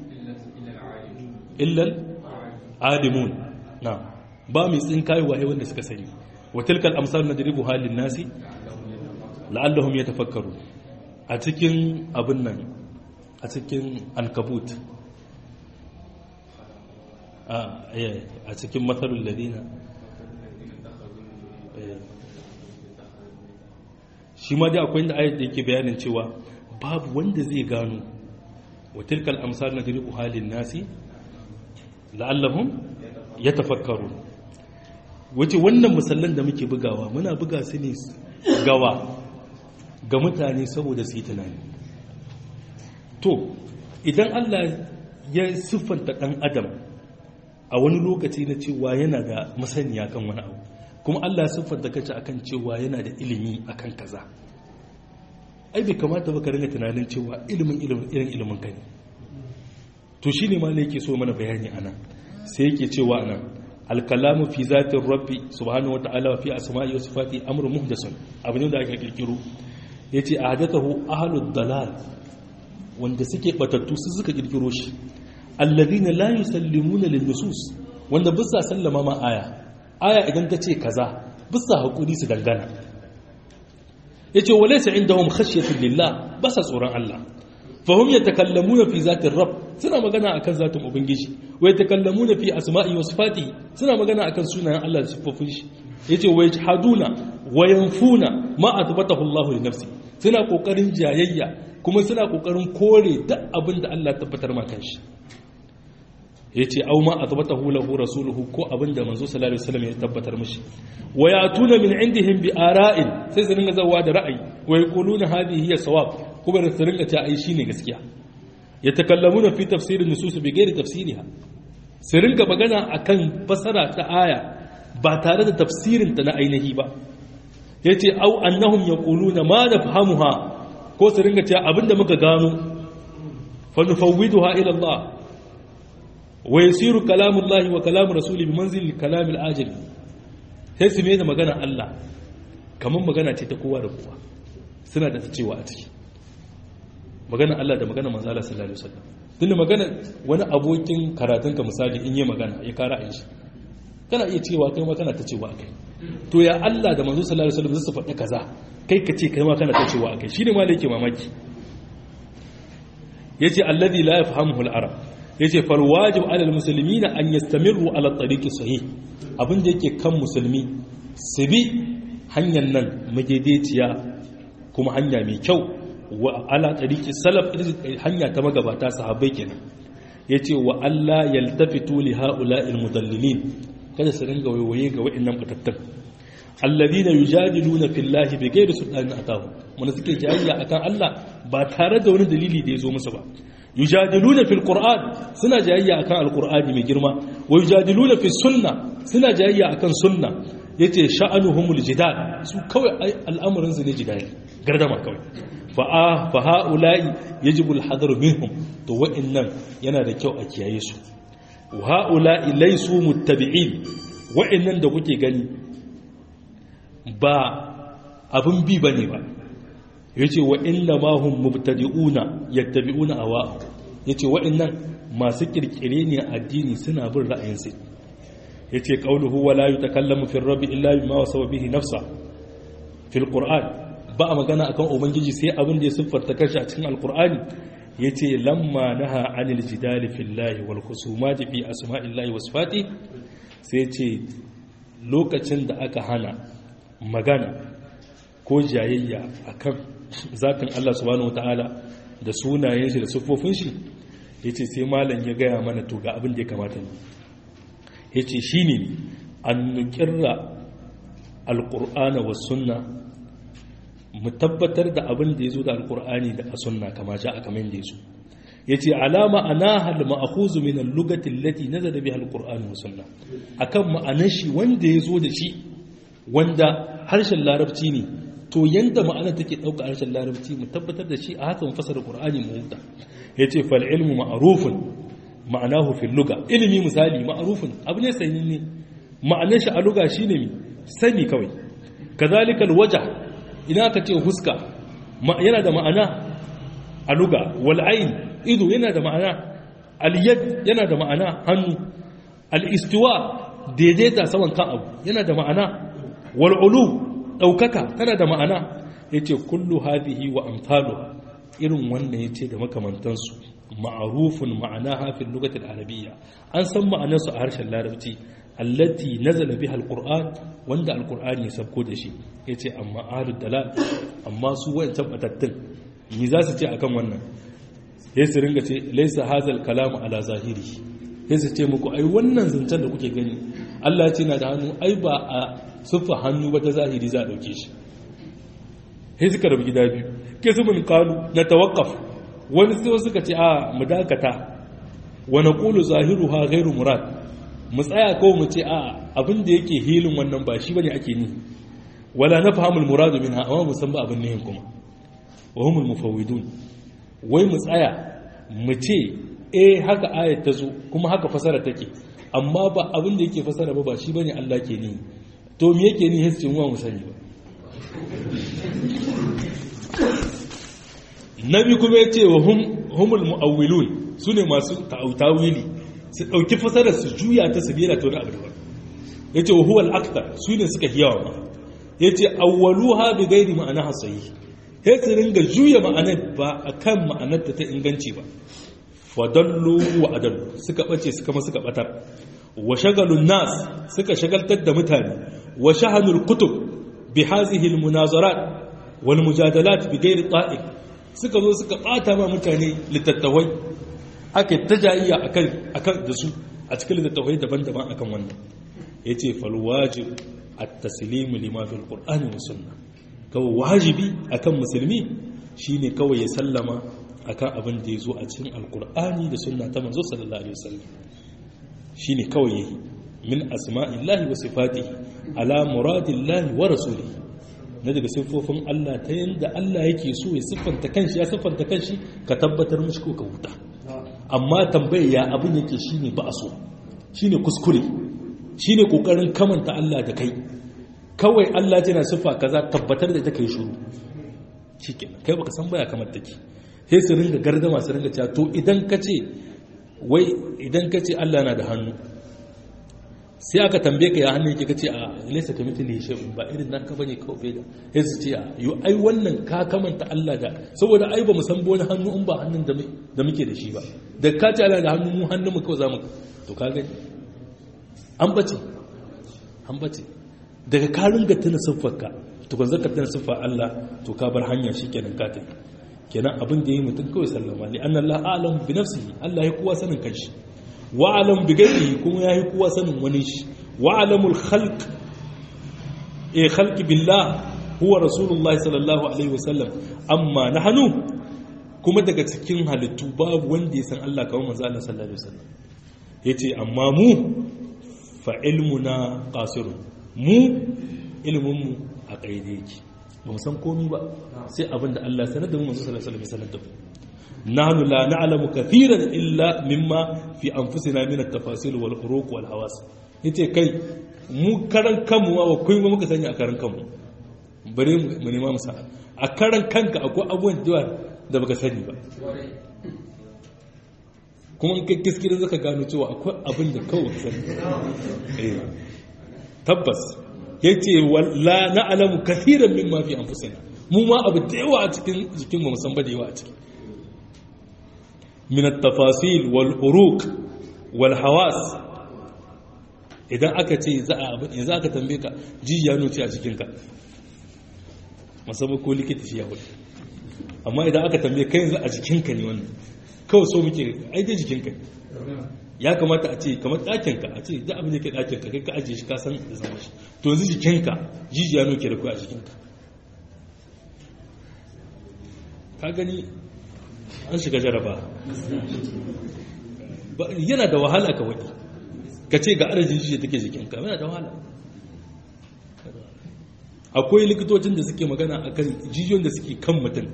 illa alimun na ba mai tsinkayewa ai wanda suka sani wa tilkal amsal nadribu halin nasi la'allahum yatafakkaru a cikin abin nan a cikin ankabut a cikin matsalul ladina shi ma dai akwai inda ayat da yake bayanin cewa babu wanda zai gano wa tilkal amsal nadribu halin nasi la'allahum yatafakkaru wace wannan musallan da muke bugawa muna buga su ne gawa ga mutane saboda su yi tunani to idan Allah ya siffanta ɗan adam a wani lokaci na cewa yana da masaniya kan wani abu kuma Allah ya siffanta kace akan cewa yana da ilimi akan kaza ai bai kamata ba ka ringa tunanin cewa ilimin ilimin irin ilimin ka ne to shine ma ne yake so mana bayani anan sai yake cewa anan alkalamu fi zatin rabbi subhanahu wa ta'ala wa fi asma'i wa sifati amrun muhdasun abu ne da aka kirkiro yace ahdathahu ahlud dalal wanda suke batattu su suka kirkiro shi alladhina la yusallimuna lin nusus wanda bisa sallama ma aya aya idan ta ce kaza bisa hakuri su dangana yace walaysa indahum khashyatu lillah basa tsoron Allah fahim ya takallamu na fi zatin rab suna magana akan zatin ubangiji wai takallamu na fi asma'i wa sifati suna magana akan sunayen Allah da siffofin shi yace wai haduna wa yanfuna ma athbatahu Allah li nafsi suna kokarin jayayya kuma suna kokarin kore duk abin da Allah tabbatar ma kanshi yace au ma athbatahu lahu rasuluhu ko abin da manzo sallallahu alaihi wasallam ya tabbatar mishi wa yatuna min indihim bi ara'in sai su dinga zawa da ra'ayi wa yaquluna hadhihi hiya sawab kuma da su ringa ta ai shine gaskiya yatakallamuna fi tafsirin nusus bi ghairi tafsiriha su ringa magana akan fasara ta aya ba tare da tafsirin ta na ainihi ba yace au annahum yaquluna ma nafhamuha ko su ringa cewa abinda muka gano fa nufawwiduha ila Allah wa yasiru kalamullahi wa kalamu rasuli bi manzil kalamil ajil sai su mai da magana Allah kamar magana ce ta kowa da kowa suna da ta cewa a ciki magana Allah da magana manzo Allah sallallahu alaihi wasallam tunda magana wani abokin karatunka misali in yi magana ya kara in shi kana iya cewa kai ma kana ta cewa akai to ya Allah da manzo sallallahu alaihi wasallam su faɗi kaza kai ka ce kai ma kana ta cewa akai shine ma da yake mamaki yace alladhi la yafhamuhu al-arab yace fal wajib ala al-muslimina an yastamiru ala at-tariqi sahih abinda yake kan musulmi su bi hanyar nan madaidaiciya kuma hanya mai kyau wa ala tariqi salaf hanya ta magabata sahabbai kenan yace wa Allah yaltafitu li haula'il mudallilin kada su ringa waiwaye ga wa'annan batattun alladhina yujadiluna fillahi bighairi sultanin atahu mun suke jayayya akan Allah ba tare da wani dalili da yazo musu ba yujadiluna fil qur'an suna jayayya akan alqur'ani mai girma wa yujadiluna fis sunna suna jayayya akan sunna yace sha'anuhumul jidal su kawai al'amuran su ne jidali gardama kawai fa fa haula'i yajibu al-hadar minhum to wa'annan yana da kyau a kiyaye su wa haula'i laysu muttabi'in wa'annan da kuke gani ba abin bi bane ba yace wa inna ma hum mubtadi'una yattabi'una awa yace wa'annan masu kirkire ne addini suna bin ra'ayinsu yace qauluhu wala yutakallamu fi rabbi illa bima wasaba bihi nafsa fil qur'an ba magana akan ubangiji sai abin da ya siffarta kanshi a cikin alqur'ani yace lamma naha anil jidali fillahi wal khusumati fi asma'illahi wa sifati sai yace lokacin da aka hana magana ko jayayya akan zatin Allah subhanahu wataala da sunayen shi da siffofin shi yace sai malam ya gaya mana to ga abin da ya kamata ne yace shine an nukirra alqur'ana was sunna mu tabbatar da abin da yazo da alqur'ani da sunna kama ja aka min da yazo yace alama anaha al ma'khuz min al lugati allati nazala biha al qur'an wa sunna akan ma'anar shi wanda yazo da shi wanda harshen larabci ne to yanda ma'ana take dauka harshen larabci mu tabbatar da shi a haka mu fasara qur'ani mu huta yace fal ilmu ma'rufun ma'anahu fil lugha ilmi misali ma'rufun abu ne sananne ma'anar shi a lugha shine mi sani kawai kazalika al wajh ina ka ce huska yana da ma'ana a lugha wal ayn ido yana da ma'ana al yad yana da ma'ana hannu al istiwa daidaita saman kan abu yana da ma'ana wal ulu daukaka tana da ma'ana yace kullu hadhihi wa amthaluha irin wannan yace da makamantansu ma'arufun ma'anaha fil lughati al-arabiyya an san ma'anarsu a harshen larabci allati nazala biha al-qur'an wanda al-qur'ani ya sabko da shi yace amma ahlud dalal amma su wayancan batattun ni za su ce akan wannan sai su ringa ce laysa hazal kalamu ala zahiri sai su ce muku ai wannan zancen da kuke gani Allah ce na da hannu ai ba a siffa hannu ba ta zahiri za a dauke shi sai suka rabu gida biyu ke su mun kalu na tawakkaf wani sai suka ce a mu dakata wa naqulu zahiruha ghairu murad mu tsaya ko mu ce a abin da yake hilin wannan ba shi bane ake ni wala nafhamu al murad minha amma mu san ba abin nihin kuma wa humul mufawwidun wai mu tsaya mu ce eh haka ayat ta zo kuma haka fasara take amma ba abin da yake fasara ba ba shi bane Allah ke ni to me yake ni hissin wa mu sani ba nabi kuma ya ce wa humul mu'awwilun su ne masu ta'autawili su ɗauki fasarar su juya ta su bera ta wani abu daban ya ce wa huwal aktar su ne suka hiyawa ma ya ce awwalu ha bi gairi ma'ana hasayi sai su ringa juya ma'anar ba akan ma'anar ta inganci ba fadallu wa adallu suka bace suka ma suka batar wa shagalun nas suka shagaltar da mutane wa shahanul kutub bi hazihi al munazarat wal mujadalat bi ghairi ta'iq suka zo suka bata ma mutane littattafai aka tajayya akan akan da su a cikin littattafai daban-daban akan wannan yace fal wajib at-taslim lima fil qur'ani wa sunnah kawai wajibi akan musulmi shine kawai ya sallama akan abin da ya zo a cikin alkur'ani da sunna ta manzo sallallahu alaihi wasallam shine kawai yayi min asma'illahi wa sifatihi ala muradillahi wa rasulihi na daga siffofin Allah ta yanda Allah yake so ya siffanta kanshi ya siffanta kanshi ka tabbatar mishi ko ka huta amma tambayar ya abin yake shine ba a so shine kuskure shine kokarin kamanta Allah da kai kawai Allah yana siffa kaza tabbatar da ita kai shiru shikenan kai baka san baya kamar take sai su ringa gardama su ringa cewa to idan ka ce wai idan ka ce Allah na da hannu sai aka tambaye ka ya hannu yake kace a laysa kamithlihi shay'un ba irin nan ka bane kawai bai da sai su ce yo ai wannan ka kamanta Allah da saboda ai ba mu san wani hannu in ba hannun da muke da shi ba da ka ce Allah da hannu mu hannun mu kawai zamu to ka gani an bace an bace daga ka ringa tuna siffarka to kan zaka tuna siffar Allah to ka bar hanya shikenan ka tafi kenan abin da yi mutum kawai sallama li anna Allah a'lamu bi nafsihi Allah ya kowa sanin kanshi wa a'lamu bi ghairihi kuma ya yi kowa sanin wani shi wa a'lamu al-khalq eh khalqi billah huwa rasulullahi sallallahu alaihi wasallam amma nahnu kuma daga cikin halittu babu wanda ya san Allah kawai manzo Allah sallallahu alaihi wasallam yace amma mu fa ilmuna qasirun mu ilmin mu a kaide yake ba mu san komi ba sai abin da Allah sanar da mu manzo sallallahu alaihi wasallam sanar da mu nahnu la na'lamu kathiran illa mimma fi anfusina min at-tafasil wal uruq wal hawas yace kai mu karan kanmu ma ba kai muka sani a karan kanmu bare mu nema musa a karan kanka akwai abubuwan da da baka sani ba kuma in kai kiskirin zaka gano cewa akwai abin da kawai ka sani eh tabbas yace walla na'lamu kathiran mimma fi anfusina mu ma abu da yawa a cikin jikin mu musan ba da yawa a ciki min at-tafasil wal uruq wal hawas idan aka ce za a abin yanzu aka tambaye ka jijiya nuce a jikinka musamman ko likita shi ya hudu amma idan aka tambaye kai yanzu a jikinka ne wannan kawai so muke aiki jikinka ya kamata a ce kamar ɗakinka a ce da abin da ke ɗakinka kai ka ajiye shi ka san da zama shi to yanzu jikinka jijiya nuke da kuwa a jikinka ka gani an shiga jaraba yana da wahala ka waɗi ka ce ga arajin jijiya take jikinka yana da wahala akwai likitocin da suke magana a kan jijiyoyin da suke kan mutum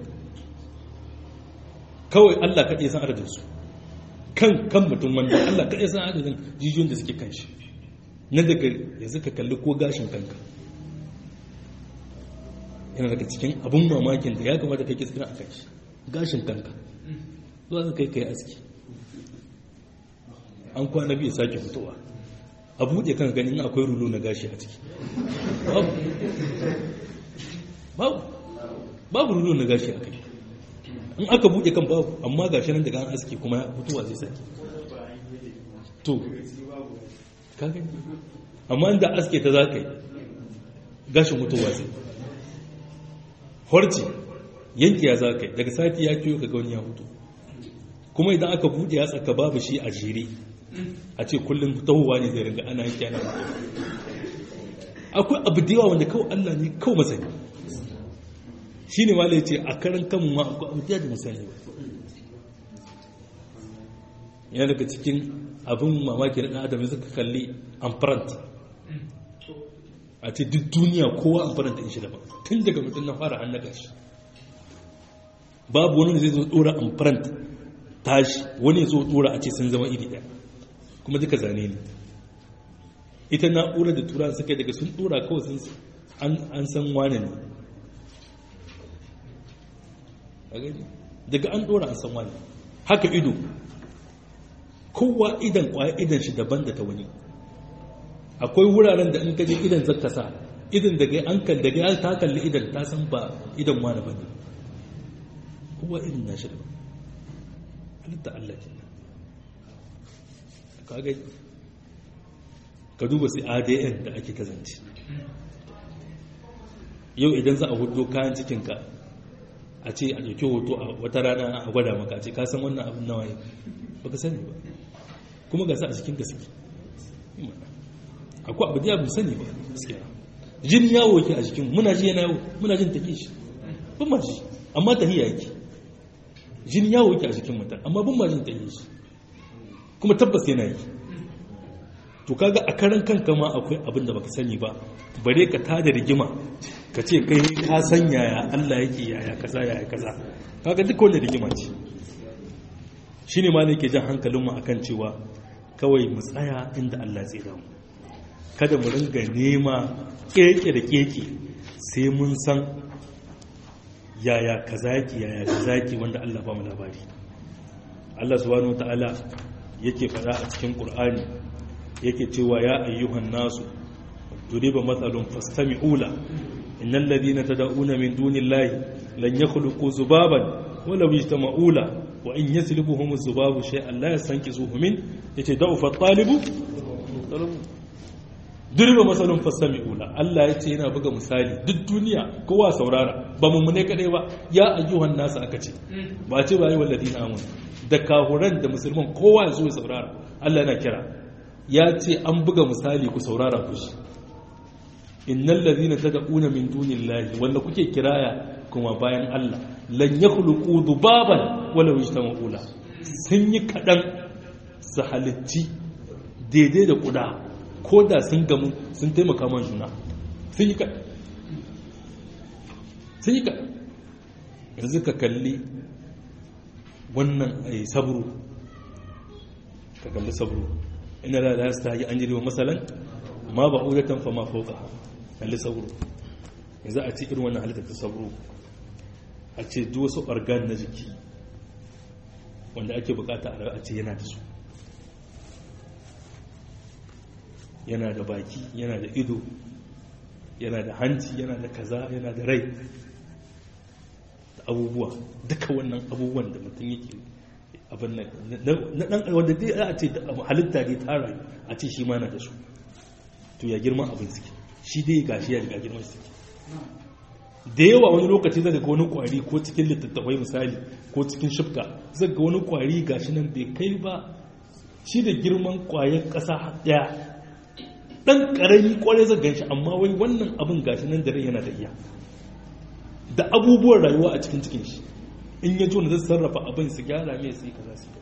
kawai allah kaɗai san adadinsu kan kan mutum wanda allah kaɗai san adadin jijiyoyin da suke kan shi na daga yanzu ka kalli ko gashin kanka yana daga cikin abin mamakin da ya kamata kai kiskirin a kanshi gashin kanka zuwa su kai kai aski an kwana biyu sake fitowa a buɗe kan ganin akwai rulo na gashi a ciki babu babu rulo na gashi a kai in aka buɗe kan babu amma gashi nan daga an aski kuma fitowa zai sake to ka gani amma inda aske ta za ka yi gashin fitowa zai horci yanki ya za ka yi daga sati ya kiyo ka ga wani ya hutu kuma idan aka buɗe ya tsaka babu shi a jere a ce kullum tahowa ne zai ringa ana yanki ana mutu akwai abu da yawa wanda kawai Allah ne kawai masani shi ne malai ce a karan kanmu ma akwai abu da yawa masani ba yana daga cikin abin mamaki na ɗan adam suka kalli amfarant a ce duk duniya kowa amfarant in shi daban tun daga mutum na fara hannaka shi babu wani da zai zo ɗora amfarant tashi wani zo ɗora a ce sun zama iri ɗaya kuma duka zane ne ita na'urar da tura suka daga sun dora kawai sun an san wane ne daga an dora an san wane haka ido kowa idan kwaya idan shi daban da ta wani akwai wuraren da in kaje idan zaka sa idan daga an kan daga ta kalli idan ta san ba idan wane bane kowa irin nashi da halitta Allah ke kaga ka duba sai adn da ake kazance yau idan za a hudu kayan cikinka a ce a ɗauki hoto a wata rana a gwada maka ce ka san wannan abin nawa ba ka sani ba kuma ga sa a cikin gaske akwai abu da ya sani ba gaskiya jin yawo yake a jikin muna ji yana yawo muna jin take shi ban ma ji amma tahiya yake jin yawo yake a jikin mutum amma ban ma jin take shi kuma tabbas yana yi to kaga a karan kanka ma akwai abin da baka sani ba bare ka tada rigima ka ce kai ka san yaya Allah yake yaya kaza yaya kaza kaga duk wanda rigima ce shine ma ne ke jan hankalin mu akan cewa kawai mu tsaya inda Allah zai damu kada mu ringa nema keke da keke sai mun san yaya kaza yake yaya kaza yake wanda Allah ba mu labari Allah subhanahu wataala yake fada a cikin Qur'ani yake cewa ya ayyuhan nasu duriba matsalun fastami'u la innal ladina tad'una min dunillahi lan yakhluqu zubaban wala yajtama'u la wa in yaslubuhum az-zubabu shay'an la yastankizuhu min yace da'ufa at-talibu duriba matsalun fastami'u la Allah yace yana buga misali duk duniya kowa saurara ba mu ne kadai ba ya ayyuhan nasu aka ce ba ce ba yi walladina amanu da kahuran da musulman kowa ya zo ya saurara Allah yana kira ya ce an buga misali ku saurara ku shi innal ladhina tad'una min dunillahi wanda kuke kiraya kuma bayan Allah lan yakhluqu dhubaban wala yajtama'u la sun yi kadan su halitti daidai da kuda ko da sun gamu sun taimaka man juna sun yi kadan sun yi kadan yanzu ka kalli wannan sabru ka kalli sabru ina la la yastahi an yiri masalan ma ba'udatan fa ma fawqaha kalli sabru yanzu a ce irin wannan halitta ta sabru a ce duk wasu organ na jiki wanda ake bukata a ce yana da su yana da baki yana da ido yana da hanci yana da kaza yana da rai da abubuwa duka wannan abubuwan da mutum yake abin na dan wanda dai a ce halitta ne ta rayu a ce shi ma na da su to ya girma abin suke shi dai gashi ya riga girman suke da yawa wani lokaci zaka ga wani kwari ko cikin littattafai misali ko cikin shifka zaka ga wani kwari gashi nan bai kai ba shi da girman kwayar kasa daya dan karami kwarai zaka ganshi amma wai wannan abin gashi nan da rai yana da iya da abubuwan rayuwa a cikin cikin shi in ya jona zai sarrafa abin su gyara mai su yi kaza su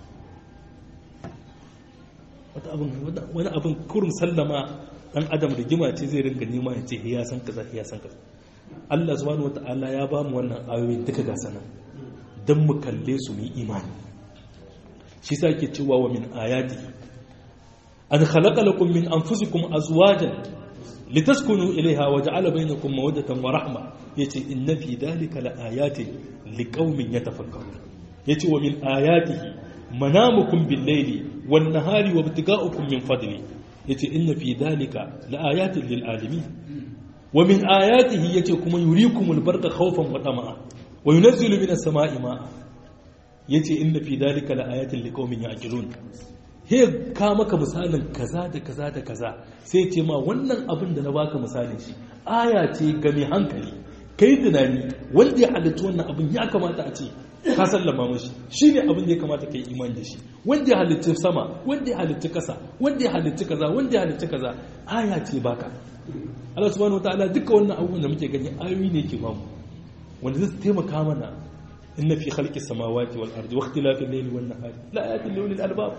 wani abin kurum sallama dan adam da gima ce zai ringa nema ya ce ya san kaza ya san kaza Allah subhanahu wata'ala ya ba mu wannan ayoyi duka ga sanan dan mu kalle su mu imani shi sa ke cewa wa min ayati an khalaqa lakum min anfusikum azwajan litaskunu ilaiha wa ja'ala bainakum mawaddatan wa rahma yace inna fi dhalika laayatin liqaumin yatafakkarun yace wa min ayatihi manamukum bil-layli wan-nahari wa ibtiga'ukum min fadli yace inna fi dhalika laayatin lil-alamin wa min ayatihi yace kuma yurikumul barqa khawfan wa tama'a wa yunazzilu minas sama'i ma'a yace inna fi dhalika laayatin liqaumin ya'qilun he ka maka misalin kaza da kaza da kaza sai ce ma wannan abin da na baka misalin shi aya ce ga mai hankali kai tunani wanda ya halitta wannan abin ya kamata a ce ka sallama mashi shi ne abin da ya kamata ka yi imani da shi wanda ya halitta sama wanda ya halitta kasa wanda ya halitta kaza wanda ya halitta kaza aya ce baka Allah subhanahu wataala duka wannan abubuwan da muke gani ayoyi ne ke bamu wanda zai taimaka mana inna fi khalqis samawati wal ardi wa ikhtilafil layli wan nahari la ayatin li ulil albab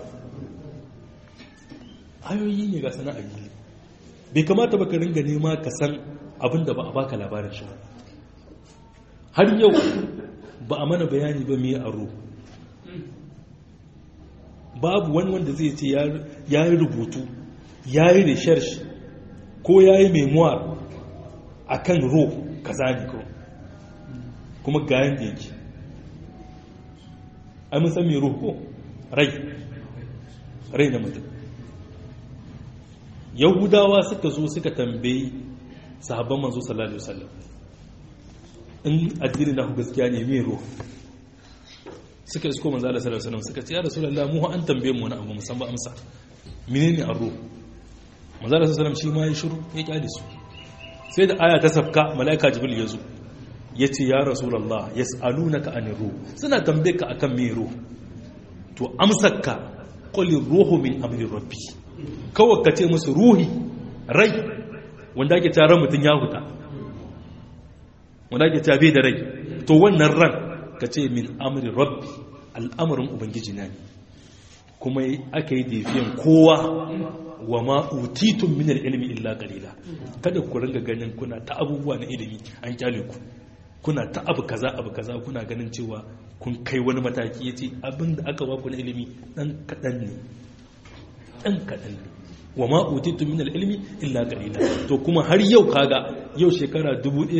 ayoyi ne ga sana'a yi bai kamata ba ka ringa nema ka san abin da ba a baka labarin shi har yau ba a mana bayani ba mai aro babu wani wanda zai ce ya yi rubutu ya yi research ko ya yi memoir a kan ro kaza ne ko kuma ga yadda yake ai mun san mai ro ko rai rai na mutum yahudawa suka zo suka tambayi sahabban manzo sallallahu alaihi wasallam in addini na gaskiya ne me ruh suka isko manzo Allah sallallahu alaihi wasallam suka ce ya rasulullah mu an tambaye mu wani abu musan ba amsa menene ar-ruh manzo Allah sallallahu alaihi wasallam shi ma ya shiru ya kyale su sai da aya ta safka malaika jibril ya zo ya ce ya rasulullah yas'alunaka anir ruh suna tambaye ka akan me ruh to amsarka qul ruhu min amri rabbi kawai ka ce musu ruhi rai wanda ake tare mutun ya huta wanda ake tabe da rai to wannan ran ka ce min amri rabbi al'amarin ubangiji na ne kuma aka yi defiyan kowa wa ma'utitun minar ilimi illa qalila kada ku ringa ganin kuna ta abubuwa na ilimi an kyale ku kuna ta abu kaza abu kaza kuna ganin cewa kun kai wani mataki yace abin da aka baku na ilimi dan kadan ne dan kadan ne wa ma utitu min ilmi illa qalila to kuma har yau kaga yau shekara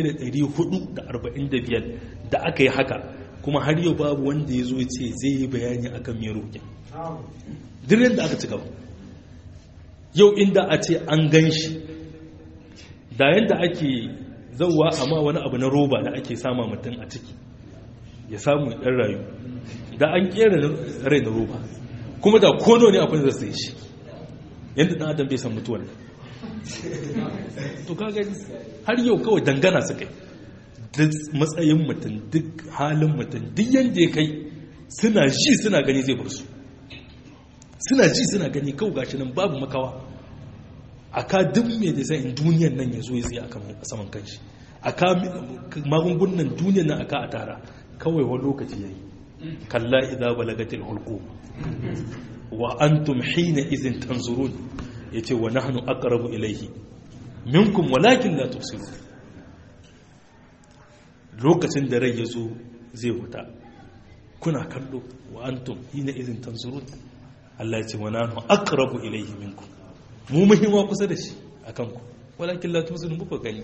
1445 da aka yi haka kuma har yau babu wanda ya zo ya ce zai yi bayani akan me roƙin dirin da aka ci gaba yau inda a ce an gan shi da yadda ake zauwa amma wani abu na roba da ake sama mutum a ciki ya samu ɗan rayu da an ƙera rai na roba kuma da kono ne akwai zai sai shi yadda ɗan adam bai san mutuwar to ka gani har yau kawai dangana su kai duk matsayin mutum duk halin mutum duk yadda ya kai suna ji suna gani zai bar su suna ji suna gani kawai gashi nan babu makawa a ka duk mai da in duniyan nan ya zo ya tsaye a saman kanshi a ka magungunan duniyan nan a ka a tara kawai wani lokaci ya yi kalla idza balagatil hulqum wa antum hina izin tanzurun yace wa nahnu aqrabu ilayhi minkum walakin la tubsirun lokacin da rai yazo zai huta kuna kallo wa antum hina izin tanzurun Allah ya ce wa nahnu aqrabu ilayhi minkum mu muhimma kusa da shi akan ku walakin la tubsirun ba gani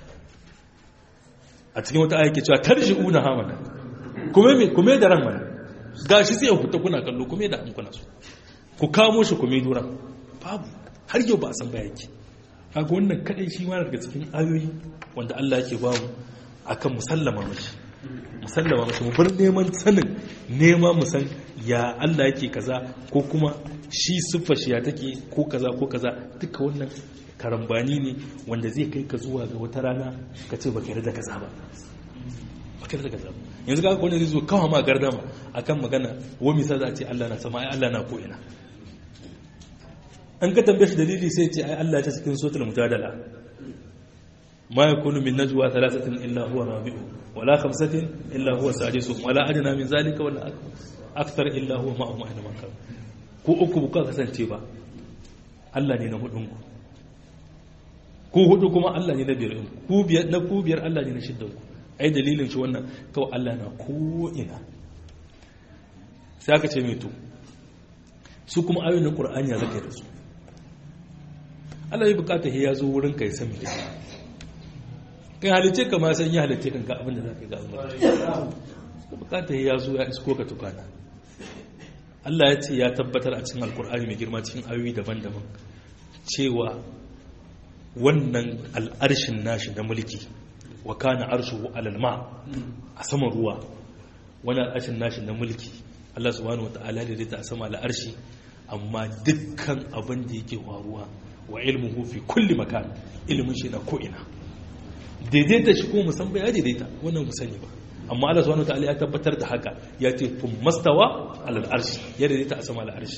a cikin wata ayake cewa tarji'una hamana kuma me kuma da ran mana gashi sai ya huta kuna kallo kuma da an kuna so ku kamo shi kuma dura babu har yau ba a san baya yake kaga wannan kadai shi ma daga cikin ayoyi wanda Allah yake ba mu akan musallama mashi musallama mashi mu bar neman sanin nema mu san ya Allah yake kaza ko kuma shi siffar shi ya take ko kaza ko kaza duka wannan karambani ne wanda zai kai ka zuwa ga wata rana ka ce baka yarda kaza ba baka yarda kaza ba yanzu ga wanda zai zo kawo ma gardama akan magana wa misa za a ce Allah na sama ai Allah na ko ina an ka tambaye shi dalili sai ce ai Allah ta cikin suratul mujadala ma yakunu min najwa thalathatin illa huwa rabi'u wala khamsatin illa huwa sadisuhum wala adna min zalika wala akthar illa huwa ma'ahum aina ma kan ko uku buka kasance ba Allah ne na hudun ku ku hudu kuma Allah ne na biyar ku biyar na ku biyar Allah ne na shiddan ku ai dalilin shi wannan kawai Allah na ko ina sai aka ce mai to su kuma ayoyin Qur'ani ya zaka da su Allah ya bukata ya zo wurin ka ya san me kai halice ka ma san ya halice kan ka abin da zaka ga Allah bukata ya zo ya isko ka tukana Allah ya ce ya tabbatar a cikin alkur'ani mai girma cikin ayoyi daban-daban cewa wannan al'arshin nashi na mulki wa kana arshuhu alal ma a saman ruwa wannan al'arshin nashi na mulki Allah subhanahu wataala da ta a sama al'arshi amma dukkan abin da yake faruwa wa ilmuhu fi kulli makan ilmin shi na ko ina daidaita shi ko musamman ya daidaita wannan mu sani ba amma Allah subhanahu wataala ya tabbatar da haka ya ce tun mastawa alal arshi ya daidaita a sama al arshi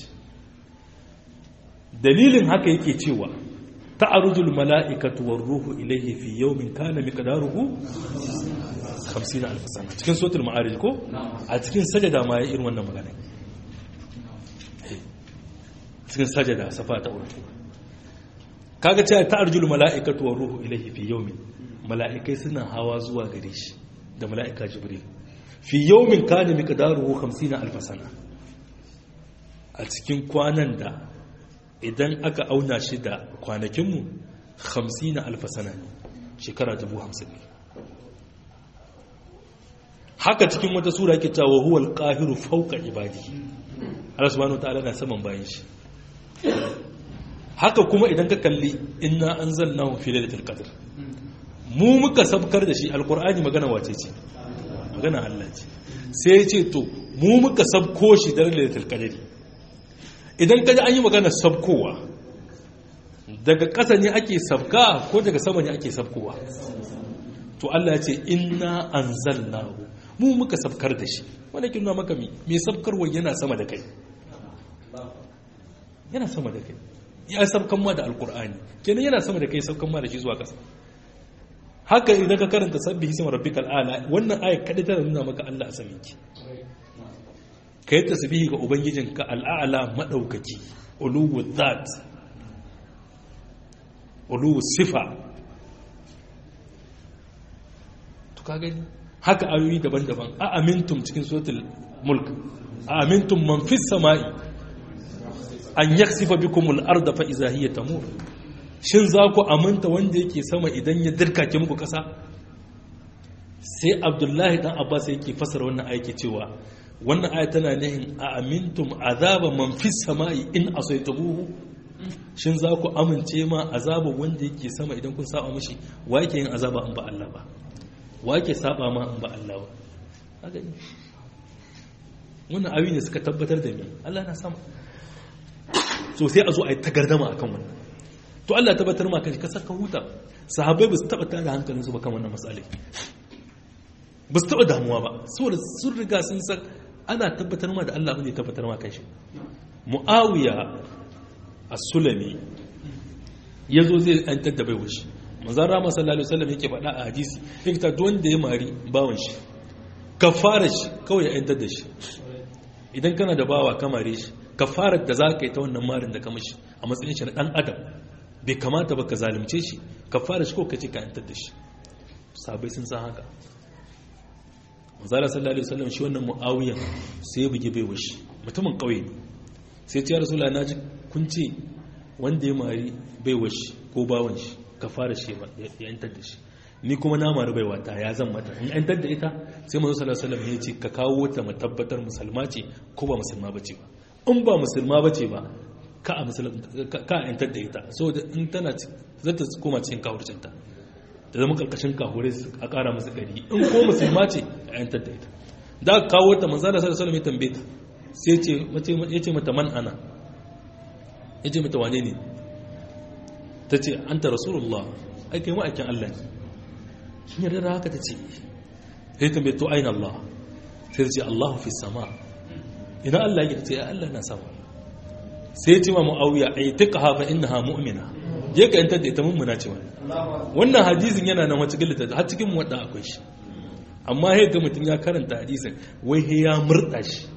dalilin haka yake cewa ta'arujul mala'ikatu war ruhu ilayhi fi yawmin kana miqdaruhu 50 alf sana cikin suratul ma'arij ko a cikin sajada ma ya irin wannan magana cikin sajada safa ta urfi kaga cewa ta'arujul mala'ikatu war ruhu ilayhi fi yawmin mala'ikai suna hawa zuwa gare shi da mala'ika jibril fi yawmin kana miqdaruhu 50 alf sana a cikin kwanan da idan aka auna shi da kwanakinmu 50 alf sana ne shekara 50 ne haka cikin wata sura yake cewa huwa al-qahiru fawqa ibadihi Allah subhanahu wataala na saman bayan shi haka kuma idan ka kalli inna anzalnahu fi lailatul qadr mu muka sabkar da shi alkur'ani magana wace ce magana Allah ce sai ya ce to mu muka sabko shi daren lailatul qadri idan kaji an yi magana sabkowa daga ƙasa ne ake sabka ko daga sama ne ake sabkowa to Allah ya ce inna anzalnahu mu muka sabkar da shi wanda kin nuna maka mi me sabkarwa yana sama da kai yana sama da kai ya sabkan ma da alkur'ani kenan yana sama da kai sabkan ma da shi zuwa ƙasa haka idan ka karanta sabbihi sama rabbikal ala wannan ayat kada tana nuna maka Allah a samin ki kai tasbihi ga ubangijinka al'ala madaukaki uluwu dhat uluwu sifa to ka gani haka ayoyi daban-daban a amintum cikin suratul mulk a amintum man fis sama'i an yaksifa bikumul arda fa iza hiya tamur shin za ku aminta wanda yake sama idan ya dirkake muku kasa sai abdullahi dan abbas yake fasara wannan ayake cewa wannan aya tana nihin a amintum azaba man fis sama'i in asaytabuhu shin za ku amince ma azaba wanda yake sama idan kun saba mishi wa yake yin azaba in ba Allah ba wa yake saba ma in ba Allah ba haka ne wannan ayoyi ne suka tabbatar da me Allah na sama so sai a zo a yi tagardama akan wannan to Allah ya tabbatar ma kai ka saka huta sahabbai ba su taba tada hankalin su ba kan wannan matsalai ba su taba damuwa ba saboda sun riga sun san ana tabbatar ma da Allah ne tabbatar ma kanshi muawiya as-sulami yazo zai antar da bai wuce manzon rama sallallahu alaihi wasallam yake faɗa a hadisi yake ta duk wanda ya mari bawan shi kafara shi kawai ya antar da shi idan kana da bawa kamare shi kafarar da za ka yi ta wannan marin da ka mashi a matsayin shi na ɗan adam bai kamata ba ka zalimce shi kafarar shi ko ka ce ka yantar da shi sabai sun san haka mazala sallallahu alaihi wasallam shi wannan mu'awiyan sai ya bugi baiwa shi mutumin ƙauye ne sai ce ya rasula na ji kun ce wanda ya mari baiwa shi ko bawan shi kafarar shi ya yantar da shi ni kuma na mari baiwa ta ya zan mata in yantar da ita sai manzo sallallahu alaihi wasallam ya ce ka kawo ta mu tabbatar musulma ce ko ba musulma bace ba in ba musulma ba ce ba ka a yantar da ita so da in tana zata koma cikin kawurcinta da zama karkashin kahure a kara musu gari in ko musulma ce a yantar da ita da aka kawo ta manzana sa da salama ya tambaye ta sai ya ce mata man ana ya ce mata wane ne ta ce an ta rasulullah ai kai ma'aikin allah ne sun yarda da haka ta ce sai tambaye to aina allah sai ta ce allahu fi sama ina Allah ya ce Allah na sama sai ce ma mu'awiya ai tuqha fa innaha mu'mina je ka yantar da ita mummuna ce wani wannan hadisin yana nan wata gillata har cikin wadda akwai shi amma sai ga mutum ya karanta hadisin wai he ya murda shi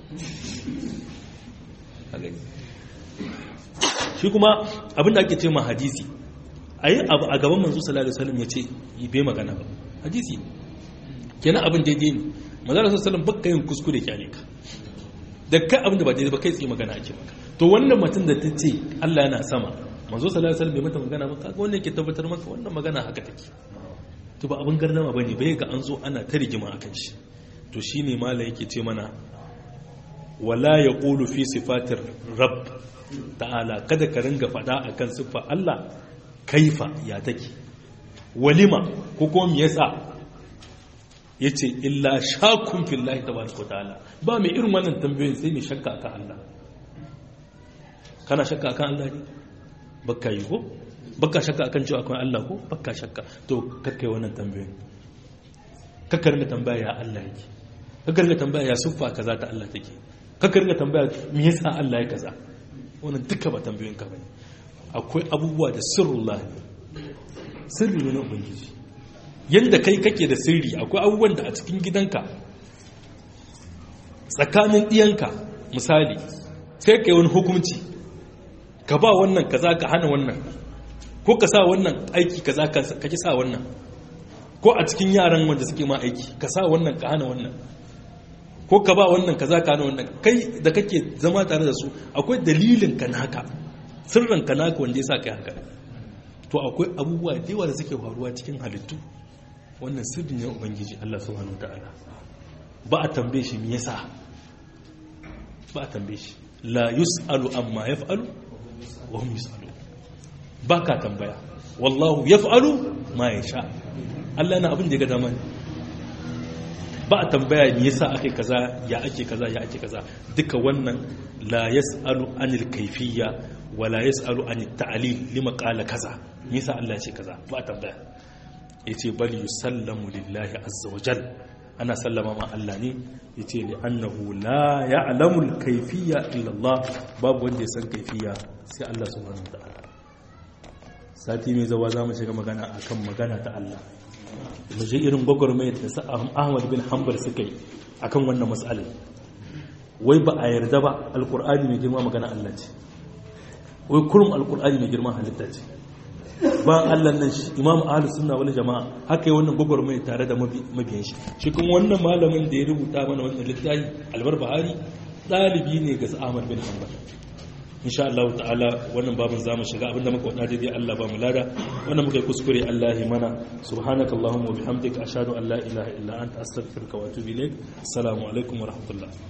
shi kuma abinda ake ce ma hadisi ayi abu a gaban manzo sallallahu alaihi wasallam yace bai magana ba hadisi kenan abin daidai ne manzo sallallahu alaihi wasallam bakka yin kuskure kyale ka da kai abinda ba daidai ba kai tsaye magana ake maka to wannan mutum da ta ce Allah yana sama manzo sallallahu alaihi wasallam bai mata magana ba kaga wanda yake tabbatar maka wannan magana haka take to ba abin gardama bane bai ga an zo ana ta rigima akan shi to shine mala yake ce mana wala yaqulu fi sifatir rabb ta'ala kada ka ringa fada akan siffa Allah kaifa ya take walima ko kuma me yasa ya ce illa shakun fillahi ta baraka ta'ala ba mai irin wannan tambayoyin sai mai shakka akan Allah kana shakka akan Allah ne baka yi ko baka shakka akan cewa akwai Allah ko baka shakka to kakkai wannan tambayoyin kakkar ga tambaya ya Allah yake kakkar ga tambaya ya siffa kaza ta Allah take kakkar ga tambaya me yasa Allah ya kaza wannan duka ba tambayoyin ka bane akwai abubuwa da sirrullah sirri ne na ubangiji yadda kai kake da sirri akwai abubuwan da a cikin gidanka tsakanin ɗiyanka misali sai ka yi wani hukunci ka ba wannan kaza ka hana wannan ko ka sa wannan aiki kaza ka ki sa wannan ko a cikin yaran wanda suke ma aiki ka sa wannan ka hana wannan ko ka ba wannan kaza ka hana wannan kai da kake zama tare da su akwai dalilin ka naka sirrin ka naka wanda ya sa kai haka to akwai abubuwa da yawa da suke faruwa cikin halittu wannan sirri ne ubangiji Allah subhanahu wataala ba a tambaye shi me yasa ba a tambaye shi la yus'alu amma yaf'alu wa hum yus'alu ba ka tambaya wallahu yaf'alu ma yasha Allah na abin da ya ga dama ba a tambaya me yasa ake kaza ya ake kaza ya ake kaza duka wannan la yasalu anil kayfiyya wa la yasalu anit ta'lil lima qala kaza me yasa Allah ya ce kaza ba a tambaya yace bal yusallamu lillahi azza wa jal ana sallama ma Allah ne yace li annahu la ya'lamu al kayfiyya illa Allah babu wanda ya san kayfiyya sai Allah subhanahu wa ta'ala sati mai zawa za mu shiga magana akan magana ta Allah mu je irin gwagwarmayar da sa Ahmad bin Hanbal suka yi akan wannan matsalar wai ba a yarda ba alkur'ani mai girma magana Allah ce wai kurum alkur'ani mai girma halitta ce ba Allah nan shi imam ahlus sunna wal jama'a haka yi wannan gwagwarmayar tare da mabiyan shi shi kuma wannan malamin da ya rubuta mana wannan littafi albar bahari ɗalibi ne ga Ahmad bin Hanbal insha Allah ta'ala wannan babin zamu shiga abinda muka wada daidai Allah ba mu lada wannan muka yi kuskure Allah ya mana subhanaka allahumma wa bihamdika ashhadu an la ilaha illa anta astaghfiruka wa atubu ilayk assalamu alaikum wa rahmatullah